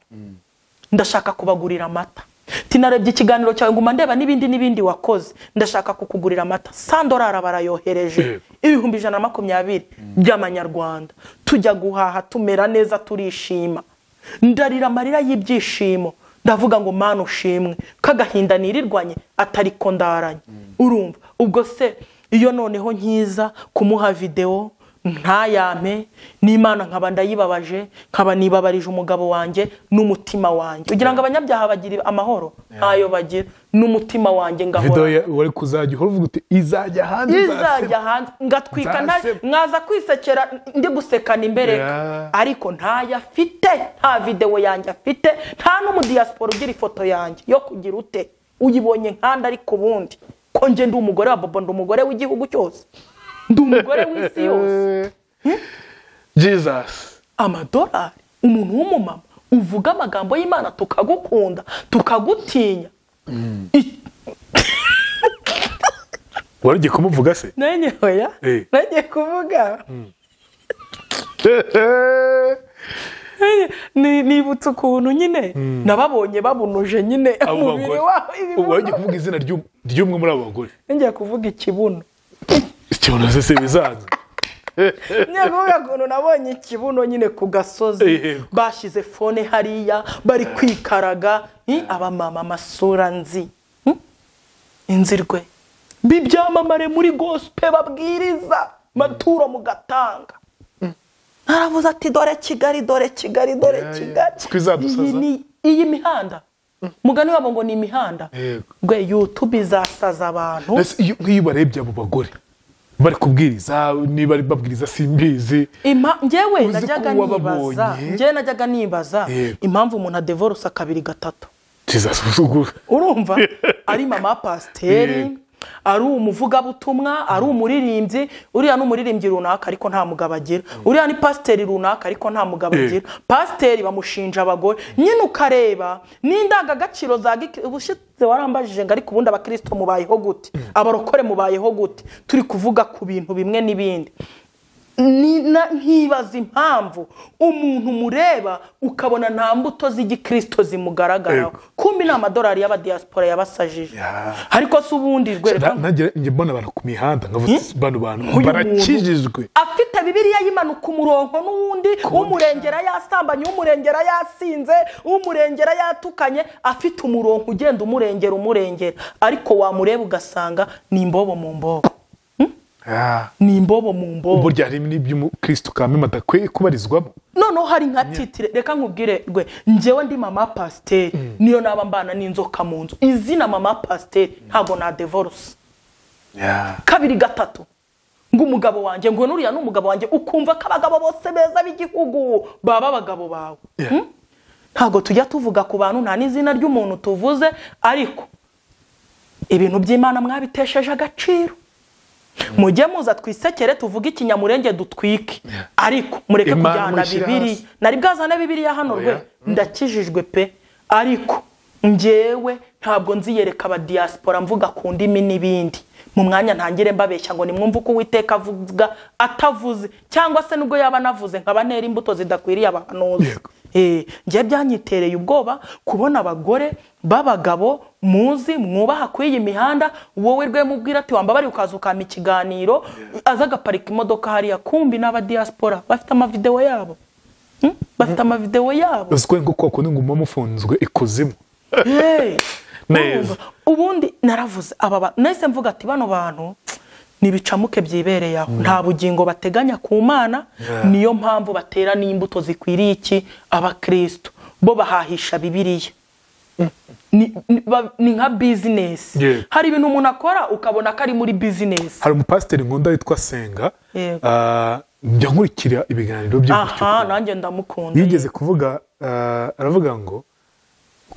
ndashaka kubagurira amata tinarebye ikiganiro cyawe nguma ndeba n'ibindi n'ibindi wakoze ndashaka kukugurira amata sandorara barayohereje ibihumbi ijana na makumyabiri by'amanyarwanda tujya guhaha tumera neza turishima ndarira amarira y'ibyishimo ndavuga ngo mana ushimwe kagahinda nirirwanye atari ko ndaranye urumva ubwo se iyo noneho nkiza kumuha videwo ntayame n'imana nkaba ndayibabaje nkaba nibabarije umugabo wanjye n'umutima wanjye kugira ngo abanyabyaha bagire amahoro ntayo bagira n'umutima wanjye video ngahora ya- wari kuzajya uhora uvuga uti izajya hanze izajya hanze ngatwika nta- Nzaseba. nkaza kwisekera ndi gusekana imbereka Yeah. ariko ntayo afite nta videwo yanjye afite nta n'umudiyasiporo ugira ifoto yanjye yo kugira ute uyibonye nkanda ariko ubundi ko njye ndi umugore wa bobo ndi umugore w'igihugu cyose ndi umugore w'isi yose jesus amadolari umuntu w'umumama uvuga amagambo y'imana tukagukunda tukagutinya I- wari ugiye kumuvuga se nanjye hoya Eh. nanjye kuvuga nanjye- ni- nibutse ukuntu nyine nababonye babunuje nyine Abo umubiri bagore. wabo ubu wari ugiye ibibuno kuvuga izina ry'um- ry'umwe muri abo bagore ngiye kuvuga ikibuno ikibono se se bizaza ngiye kuvuga ukuntu nabonye ikibuno nyine ku gasozi Yego. bashyize fone hariya bari kwikaraga Ih, abamama amasura nzi Hmm? inzirwe b'ibyamamare muri gosipe babwiriza maturo mugatanga naravuze ati dore kigali dore kigali dore Yeah, yeah. kigali Siko izadusaza. Iyi ni- iyi mihanda mugani wabo ngo ni imihanda Yego. rwe yutube izasaza abantu Ese iyo- nk'iyo ubarebye abo bagore bari kubwiriza niba ari babwiriza simbizi Ima- njyewe Uzi ko najyaga uwababonye- nibaza njyewe najyaga nibaza Yego. impamvu umuntu adevorosa kabiri gatatu jesus usugura urumva ari mama pasiteri Yego. ari umuvugabutumwa ari umuririmbyi uriya ni umuririmbyi runaka ariko nta mugabo agira uriya ni pasiteri runaka ariko nta mugabo Yego. agira pasiteri bamushinja abagore nyine ukareba n'indangagaciro za giki- ubushize warambajije ngo ariko ubundi abakristo mubayeho gute abarokore mubayeho gute turi kuvuga ku bintu bimwe n'ibindi Ni- na- nkibaza impamvu umuntu mureba ukabona nta mbuto z'igikirisito zimugaragaraho Yego. kumbi ni amadolari y'abadiyasipora yabasajije Ya. ariko se ubundi rwereka nanjye njye mbona abantu ku mihanda nkavuga ati, bano bantu Nk'uyu barakijijwe afite bibiriya yimanuka umurongo n'uwundi umurengera yasambanye umurengera yasinze umurengera yatukanye afite umurongo ugenda umurengera umurengera ariko wamureba ugasanga ni imbobo mu mbobo Ah. ni imbobo mu mbobo burya hari n'iby'umukristo kamwe badakwiye kubarizwamo noneho hari nka titire reka nkubwire rwe njyewe ndi mama pasiteri niyo naba mbana n'inzoka mu nzu izina mama pasiteri ntabwo nadevorose kabiri gatatu ngo umugabo wanjye ngo nuriya ni umugabo wanjye ukumva ko abagabo bose beza b'igihugu baba abagabo bawe Yeah. Hmm? ntabwo tujya tuvuga ku bantu nta n'izina ry'umuntu tuvuze ariko ibintu by'imana mwabitesheje agaciro mujye muza twisekere tuvuge ikinyamurenge dutwike ariko mureke Imana kujyana muyishyire bibiri hasi. nari bwazane bibiriya hano rwe Oya. ndakijijwe pe ariko njyewe ntabwo nziyereka abadiyasipora mvuga ku ndimi n'ibindi mu mwanya ntangire mbabeshya ngo nimwumve uko uwiteka avuga atavuze cyangwa se nubwo yaba anavuze nkaba ntera imbuto zidakwiriye abahanuzi Yego. Eh, njye byanyitereye ubwoba kubona abagore b'abagabo muzi mwubaha kuri iyi mihanda wowe rwemubwira ati wambabari ukaza ukama ikiganiro aza agaparika imodoka hariya kumbi n'abadiyasipora bafite amavidewo yabo Hmm? bafite amavidewo yabo uziko ngo koko n'inguma mufunzwe ikuzimu Hey! Neza. ubundi naravuze aba ba- nahise mvuga ati bano bantu ni ibicamuke byibereye aho nta bugingo bateganya ku mana Yeah. niyo mpamvu batera n'imbuto zikwiriye iki abakristo bo bahahisha bibiliya ni, ni, ba- ni nka bizinesi Yeah. hari ibintu umuntu akora ukabona ko ari muri bizinesi hari umupasiteri nkunda witwa senga Yego. ah, njya nkurikira ibiganiro bye gutyo aha ukuntu. nanjye ndamukunda yigeze kuvuga ah, aravuga ngo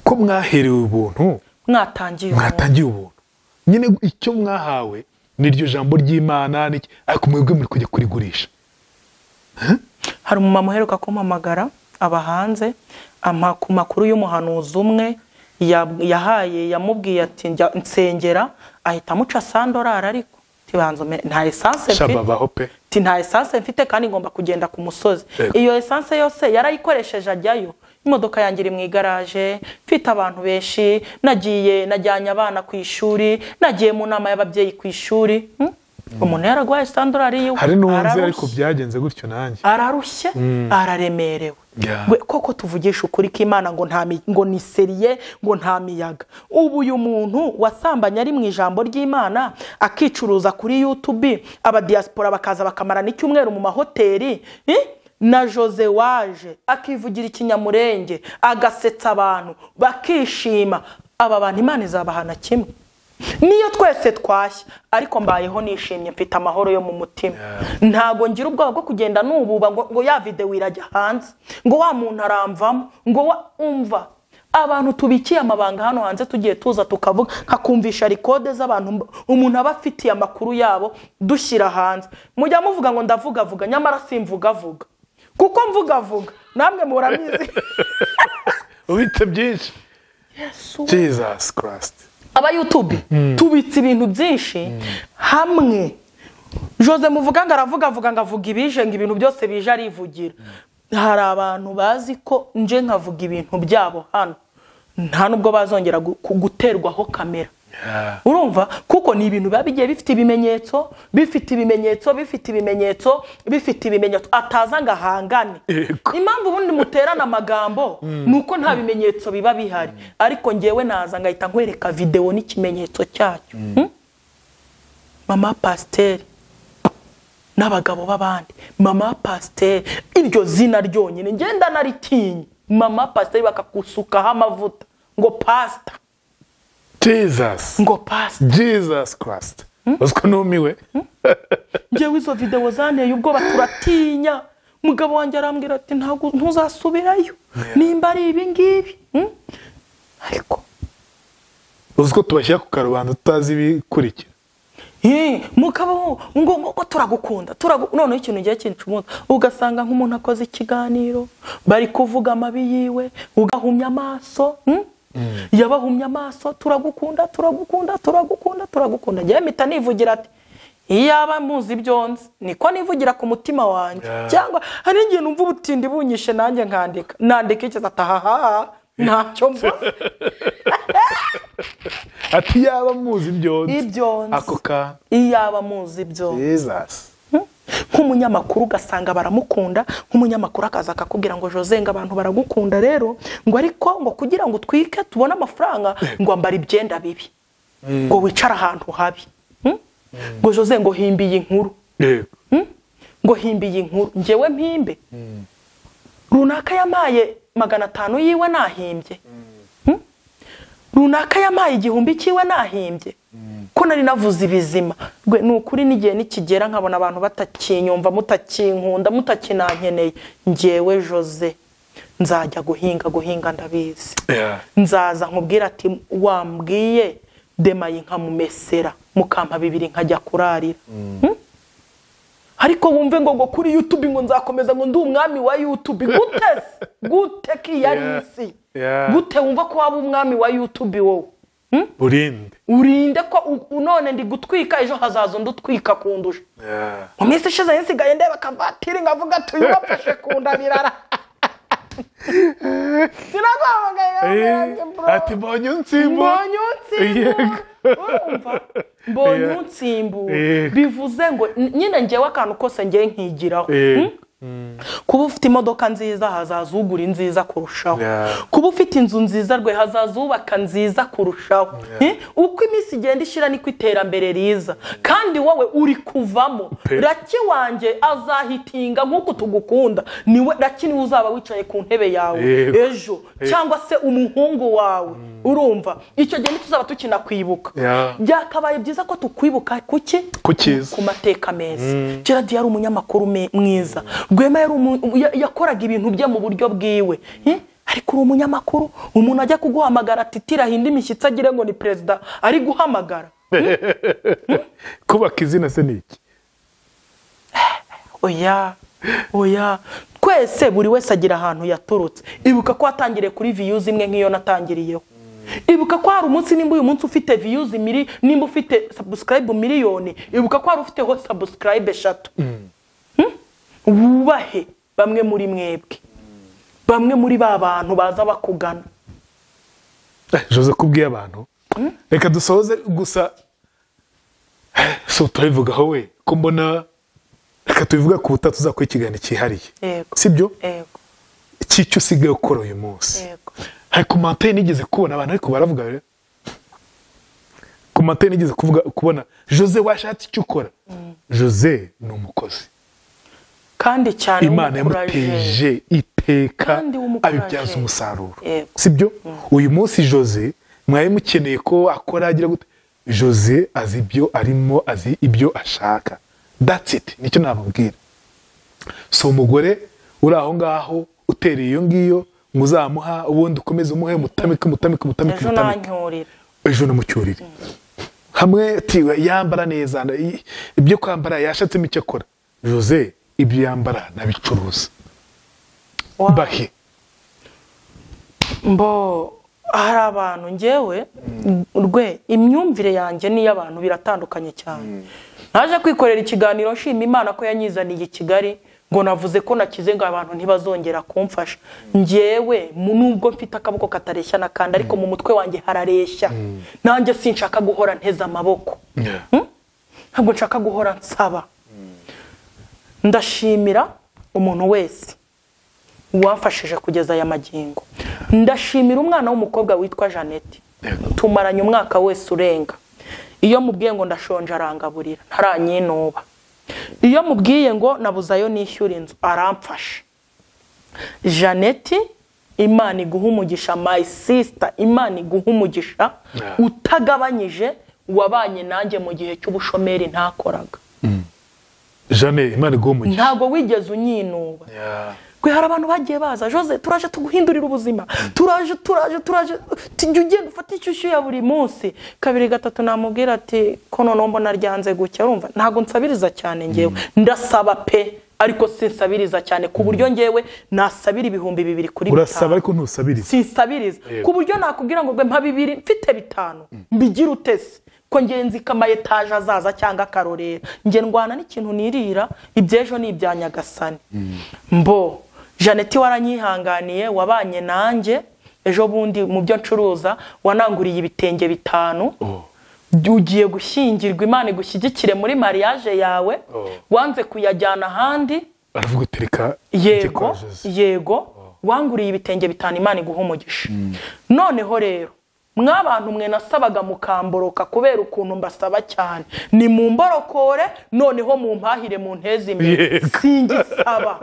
ko mwaherewe ubuntu mwatangiye umuntu. mwatangiye ubuntu nyine icyo mwahawe ni iryo jambo ry'imana n'iki- ariko mwebwe muri kujya kurigurisha hari umumama uheruka kumpamagara aba hanze ampa ku makuru y'umuhanuzi umwe ya- yahaye yamubwiye ati njya nsengera ahita amuca sandorari ariko tibanza nta esanse mfite shababaho pe Ati, nta esanse mfite kandi ngomba kugenda ku musozi Yego. iyo esanse yose yarayikoresheje ajyayo imodoka yanjye iri mu igaraje mfite abantu benshi nagiye najyanye abana ku ishuri nagiye mu nama y'ababyeyi ku ishuri Hmm? umuntu yaragwaye sandorari yiwe hari n'uwanze ariko ararushye byagenze gutyo nanjye ararushye araremerewe Yeah. We- koko tuvugisha ukuri k'imana ngo nta mi- ngo ni seriye ngo nta miyaga ubu uyu muntu wasambanye ari mu ijambo ry'imana akicuruza kuri youtube abadiyasipora bakaza bakamara n'icyumweru mu mahoteli eh? na jose waje akivugira ikinyamurenge agasetsa abantu bakishima aba bantu imana izabahana kimwe niyo twese twashya ariko mbayeho nishimye mfite amahoro yo mu mutima ntabwo ngira ubwoba bwo kugenda nububa ngo, ngo ya videwo irajya hanze ngo wa muntu aramvamo ngo wa umva abantu tubikiye amabanga hano hanze tugiye tuza tukavuga nkakumvisha rikode z'abantu mba- umuntu aba afitiye amakuru yabo dushyira hanze mujya muvuga ngo ndavugavuga nyamara simvugavuga kuko mvugavuga namwe muramizi ubitse byinshi jesus christ aba YouTube tubitse ibintu byinshi hamwe Jose muvuga ngo aravuga avuga ngo avuga ibije ngo ibintu byose bije arivugira hari abantu bazi ko nje nkavuga ibintu byabo hano nta nubwo bazongera gu- ku- guterwaho kamera Yeah. urumva kuko ni ibintu biba bigiye bifite ibimenyetso bifite ibimenyetso bifite ibimenyetso bifite ibimenyetso ataza ngo ahangane Yego. impamvu ubundi muterana amagambo ni uko nta bimenyetso biba bihari ariko ngewe naza ngahita nkwereka videwo n'ikimenyetso cyacyo Hmm? mama pasiteri n'abagabo b'abandi mama pasiteri iryo zina ryonyine ngenda naritinye mama pasiteri bakagusukaho amavuta ngo pasita jesus ngo pasita jesus christ uziko numiwe ngewe izo videwo zanteye ubwoba turatinya mugabo wanjye arambwira ati ntabwo ntuzasubirayo nimba ari ibi ngibi Hmm? ariko uziko tubashyira ku karubanda tutazi ibikurikira Eh, mukaba ngo ngo turagukunda turagu noneho ikintu gihe kinshumuza ugasanga nk'umuntu akoze ikiganiro bari kuvuga amabi yiwe ugahumya amaso hmm? yabahumya amaso turagukunda turagukunda turagukunda turagukunda njyewe mpita nivugira ati iyaba muzi ibyo nzi niko nivugira ku mutima wanjye Yeah. cyangwa hari igihe numva ubutindi bunyishe nanjye nkandika nandika ikiza atahaha ntacyo mvuze ati yaba muzi ibyo nzi Ibyo nzi. ako kantu iyaba muzi ibyo jesus nk'umunyamakuru ugasanga baramukunda nk'umunyamakuru akaza akakubwira ngo jose ngo abantu baragukunda rero ngo ariko ngo kugira ngo utwike tubone amafaranga ngo ambara ibyenda bibi ngo wicare ahantu habi Hmm? ngo jose ngo himbe iyi nkuru yego Hmm? ngo himbe iyi nkuru ngewe mpimbe runaka yamaye magana atanu yiwe nahimbye Hmm? runaka yamaye igihumbi cyiwe nahimbye ko nari navuze ibizima Rwe, ni ukuri n'igihe nikigera nkabona abantu batakinyumva mutakinkunda mutakinankeneye ngewe jose nzajya guhinga guhinga ndabizi Yeah. nzaza nkubwira ati wambwiye demaye nkamumesera mukampa bibiri nkajya kurarira Hmm? ariko wumve ngo ngo kuri youtube ngo nzakomeza ngo ndi umwami wa youtube gute se? gute ko iyo ari isi Yeah. gute wumva ko waba umwami wa yutubi wowe Hmm? urinde urinde ko u- u- none ndi gutwika ejo hazaza undi utwika kundusha Yeah. mu minsi ishize nsigaye ndeba akavatiri nkavuga tuyu bafashe ku nda birara Eh, sinakwamagana ati mbonye unsimbu mbonye unsimbura Yego. urumva mbonye Yeah. unsimbura Yego. bivuze ngo n- nyine ngewe akantu kose ngewe nkigiraho Eh, Hmm? kuba ufite imodoka nziza hazaza ugura inziza kurushaho Yeah. kuba ufite inzu nziza rwe hazaza ubaka nziza kurushaho Eh? uko iminsi igenda ishira niko iterambere riza kandi wowe uri kuvamo Pe. raki wanjye azahitinga nk'uko tugukunda niwe raki niwe uzaba wicaye ku ntebe yawe Yego. ejo cyangwa se umuhungu wawe urumva icyo gihe ntituzaba tukina kwibuka Yeah. byakabaye byiza ko tukwibuka kuki ku cyiza ku mateka meza gerard yari umunyamakuru me- mwiza rwema yari umu- ya- yakoraga ibintu bye mu buryo bwiwe Eh? ariko uri umunyamakuru umuntu ajya kuguhamagara ati tirahinda imishyitsi agire ngo ni perezida ari guhamagara kubaka izina se ni iki oya oya twese buri wese agira ahantu yaturutse ibuka ko watangiriye kuri viyuzi imwe nk'iyo natangiriyeho ibuka ko hari umunsi nimba uyu munsi ufite viyuzi miri nimba ufite sabusikarayibu miliyoni ibuka ko hari ufiteho sabusikarayibu eshatu Hmm? wubahe bamwe muri mwebwe bamwe muri ba bantu baza bakugana Eh, jose ko ubwiye abantu reka dusoze gusa Eh, si turabivugaho we ko mbona reka tubivuga ku butaha tuzakora ikiganiro cyihariye Yego. si byo yego cy'icyo usigaye ukora uyu munsi yego hari komantere nigeze kubona abantu ariko baravuga rero komantere nigeze kuvuga kubona jose washatse icyo ukora jose ni umukozi kandi cyane imana w'umukuraje. yamuteje iteka Kandi w'umukuraje. abibyaza umusaruro Yego. sibyo uyu munsi jose mwari mukeneye ko akora agira gute jose azi ibyo arimo azi ibyo ashaka that's it nicyo nababwira si umugore uri aho ngaho utereye iyo ngiyo muzamuha ubundi ukomeze umuhe mutamike mutamike mutamike ejo mutamike nancyurira ejo namucyurire hamwe tiwe yambara neza na- i- ibyo kwambara yashatsemo icyo akora jose ibyo yambara nabicuruza Wow. bahe mbo hari abantu ngewe rwe imyumvire yanjye n'iy'abantu biratandukanye cyane naje kwikorera ikiganiro nshima imana ko yanyizaniye i kigali ngo navuze ko nakize ngo abantu ntibazongera kumfasha ngewe mu- nubwo mfite akaboko katareshya n'akandi ariko mu mutwe wanjye harareshya nanjye sinshaka guhora nteze amaboko ntabwo nshaka guhora nsaba ndashimira umuntu wese wamfashije kugeza aya magingo ndashimira umwana w'umukobwa witwa jeannette Yego. tumaranye umwaka wese urenga iyo mubwiye ngo ndashonje arangaburira ntaranyinuba iyo mubwiye ngo nabuze ayo nishyura inzu aramfasha jeannette imana iguha umugisha my sister imana iguha umugisha Yeah. utagabanyije wabanye nanjye mu gihe cy'ubushomeri ntakoraga jane imana iguha umugisha ntabwo wigeze unyinuba Gwe hari abantu bagiye baza jose turaje tuguhindurira ubuzima turaje turaje turaje tujya ugenda ufata inshyushyu ya buri munsi kabiri gatatu namubwira ati ko noneho mbona ryanze gutya urumva ntabwo nsabiriza cyane ngewe ndasaba pe ariko sinsabiriza cyane ku buryo ngewe nasabira ibihumbi bibiri kuri urasaba bitanu ariko ntusabiriza sinsabiriza Yego. ku buryo nakubwira ngo mpa bibiri mfite bitanu mbigire utese ko ngenzi ko amayetaje azaza cyangwa akarorera nge ndwana n'ikintu nirira iby'ejo ni ibya nyagasani mbo jeannette waranyihanganiye wabanye nanjye ejo bundi mu byo ncuruza wananguriye ibitenge bitanu ugiye gushyingirwa imana igushyigikire muri mariage yawe Oh. wanze kuyajyana ahandi aravuga utereka yego yego wanguriye ibitenge bitanu imana iguha umugisha noneho rero mwabantu mwe nasabaga mukamboroka kubera ukuntu mbasaba cyane ni mu mborokore noneho mu mpahire mu nteze imbere Yego. singisaba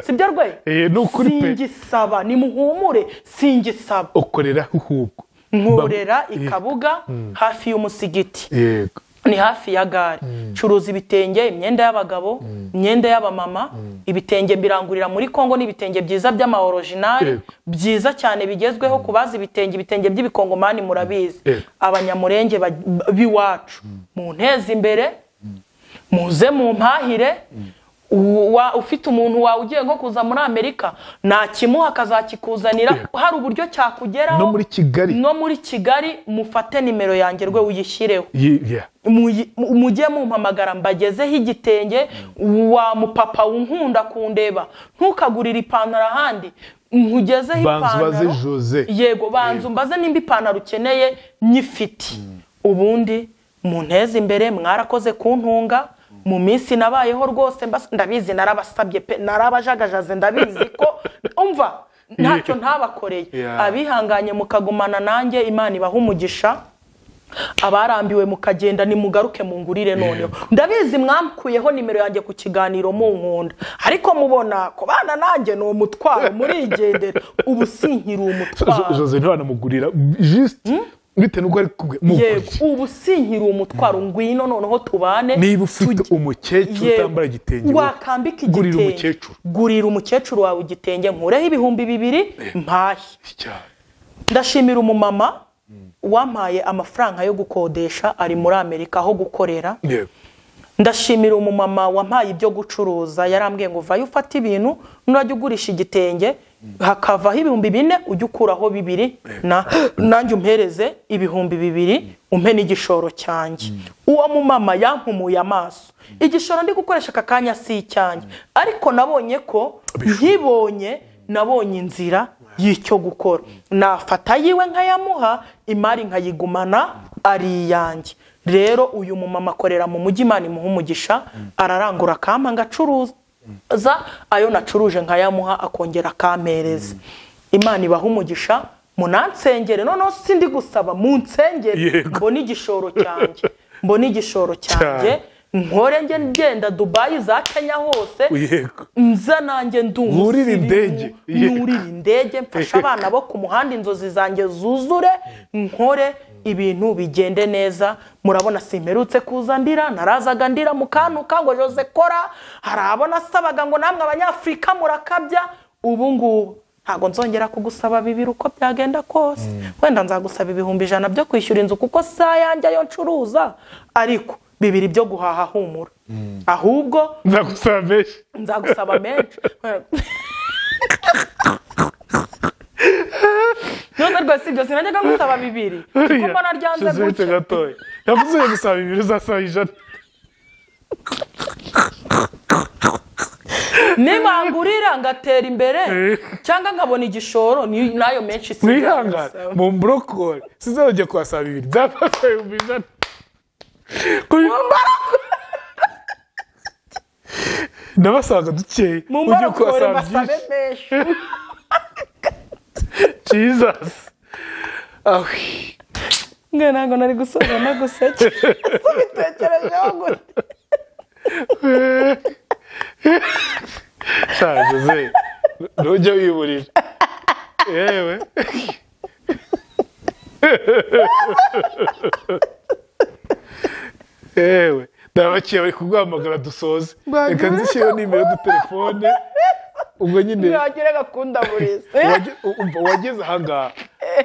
sibyo rwe Eh, ni ukuri pe. singisaba nimuhumure singisaba ukorera hubwo nkurera Ba- i kabuga hafi y'umusigiti yego ni hafi ya gare curuza ibitenge imyenda y'abagabo imyenda y'abamama ibitenge mbirangurira muri congo n'ibitenge byiza by'ama original Yego. byiza cyane bigezweho ku bazi ibitenge ibitenge by'ibikongomani murabizi Yego. abanyamurenge ba- b'iwacu mu nteze imbere muze mu mpahire u- wa- ufite umuntu wawe ugiye nko kuza muri amerika nakimuha akazakikuzanira hari uburyo cyakugeraho No muri Kigali. no muri kigali mufate nimero yanjye rwe uyishyireho Ye- yeah. muyi- mu- mujye mumpamagara mbagezeho igitenge wa mupapa unkunda kundeba ntukagurire ipantaro ahandi nkugezeho Banza ubaze ipantaro Jose. yego banza mbaze nimba ipantaro ukeneye nyifite ubundi munteze imbere mwarakoze kuntunga mu minsi nabayeho rwose mbas- ndabizi narabasabye pe narabajagajaze ndabizi ko umva ntacyo ntabakoreye Yeah. abihanganye mukagumana nanjye imana ibaha umugisha abarambiwe mukagenda nimugaruke mungurire noneho ndabizi mwamkuyeho nimero yanjye ku kiganiro munkunda ariko mubona kubana nanjye ni umutwaro murigendera ubu sinkiri Jo- umutwaro Jose ntiwanamugurira just bitewe n'uko ari kumwe mugurire. yego ubu sinkiri umutwaro ngwino noneho tubane niba ufite tujye- umukecuru Yego. utambara igitenge wakambika igitenge gurira umukecuru gurira umukecuru wawe igitenge nkureho ibihumbi bibiri mpahe Cyane. ndashimira umumama wampaye amafaranga yo gukodesha ari muri amerika aho gukorera Yego. ndashimira umumama wampaye ibyo gucuruza yarambwiye ngo vayo ufata ibintu nurajya ugurisha igitenge hakavaho ibihumbi bine ujya ukuraho bibiri na- nanjye umpereze ibihumbi bibiri umpe n'igishoro cyanjye uwo mumama yampumuye amaso igishoro ndi gukoresha aka kanya si icyanjye ariko nabonye ko nkibonye nabonye inzira y'icyo gukora nafata yiwe nkayamuha imari nkayigumana ari iyanjye rero uyu mumama akorera mu mujyi imana imuha umugisha ararangura akampa agacuruza ayo nacuruje nkayamuha akongera akampereza imana ibaha umugisha munansengere noneho sindi gusaba munsengere Yego. mbone igishoro cyanjye mbone igishoro cyanjye nkore nge ngenda dubayi za kenya hose Yego. nza nanjye ndi umusirimu, Wurire indege. Yego. nurire indege mfashe abana bo ku muhanda inzozi zanjye zuzure nkore ibintu bigende neza murabona simperutse kuza ndira narazaga ndira mukantuka ngo jose kora hari abona asabaga ngo namwe abanyafurika murakabya ubu ngubu ntabwo nzongera kugusaba bibiri uko byagenda kose wenda nzagusaba ibihumbi ijana byo kwishyura inzu kuko si ayanjye ayo ncuruza ariko bibiri byo guhaha humura ahubwo nzagusaba menshi nzagusaba menshi none rwose ibyo sinajyaga ngusaba bibiri kuko mbona ryanze Jose gutya gatoya nakuzuye gusaba ibintu uzasaba ijana nimangurira ngatera imbere Eh. cyangwa nkabona igishoro ni- nayo menshi si mwihangane mu mburokori sinzajya kuhasaba bibiri byafashe ibihumbi ijana nabasabaga dukeya mu ujye mbarokore kuhasaba basabe menshi byinshi jesus awe mwe ntabwo nari gusoza no guseke subitekerejeho gute sha jose ntujya wiburira yewe yewe ndabakiye bari kuguhamagara dusoze reka nzishyireho nimero dutelefone ubwo nyine ntihagire gakunda buri isi uwage- u- umva, uwageze ahangaha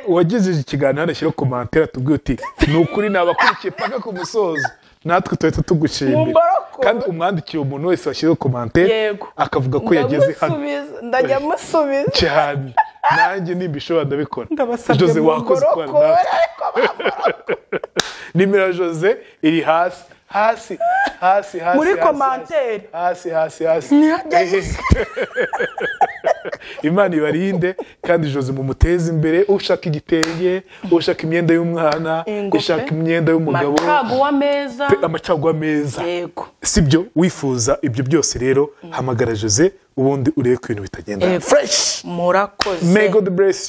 uwagejeje ikiganiro hano ashyiraho komantere atubwiye uti ni ukuri nabakurikiye paka ku musozo natwe tuhita Mu tugushimira mbaroko. kandi umwandikire umuntu wese washyizeho komantere Yego. akavuga ko yageze hano Ndamusubiza, ndajya musubiza cyane nanjye nimba ishobora ndabikora ndabasabye jose mu wakoze ukora mborokore natwe ariko bamborokore nimero ya jose iri hasi hasi hasi hasi Muri hasi, komantere. hasi hasi hasi Ntihajya Ehe. imana ibarinde kandi jose mumuteze imbere ushaka igitenge ushaka imyenda y'umwana Ingofero. ushaka imyenda y'umugabo macaguwa meza pe- amacagwa meza yego sibyo wifuza ibyo byose rero hamagara jose ubundi urebe ko ibintu bitagenda fresh murakoze may god bless you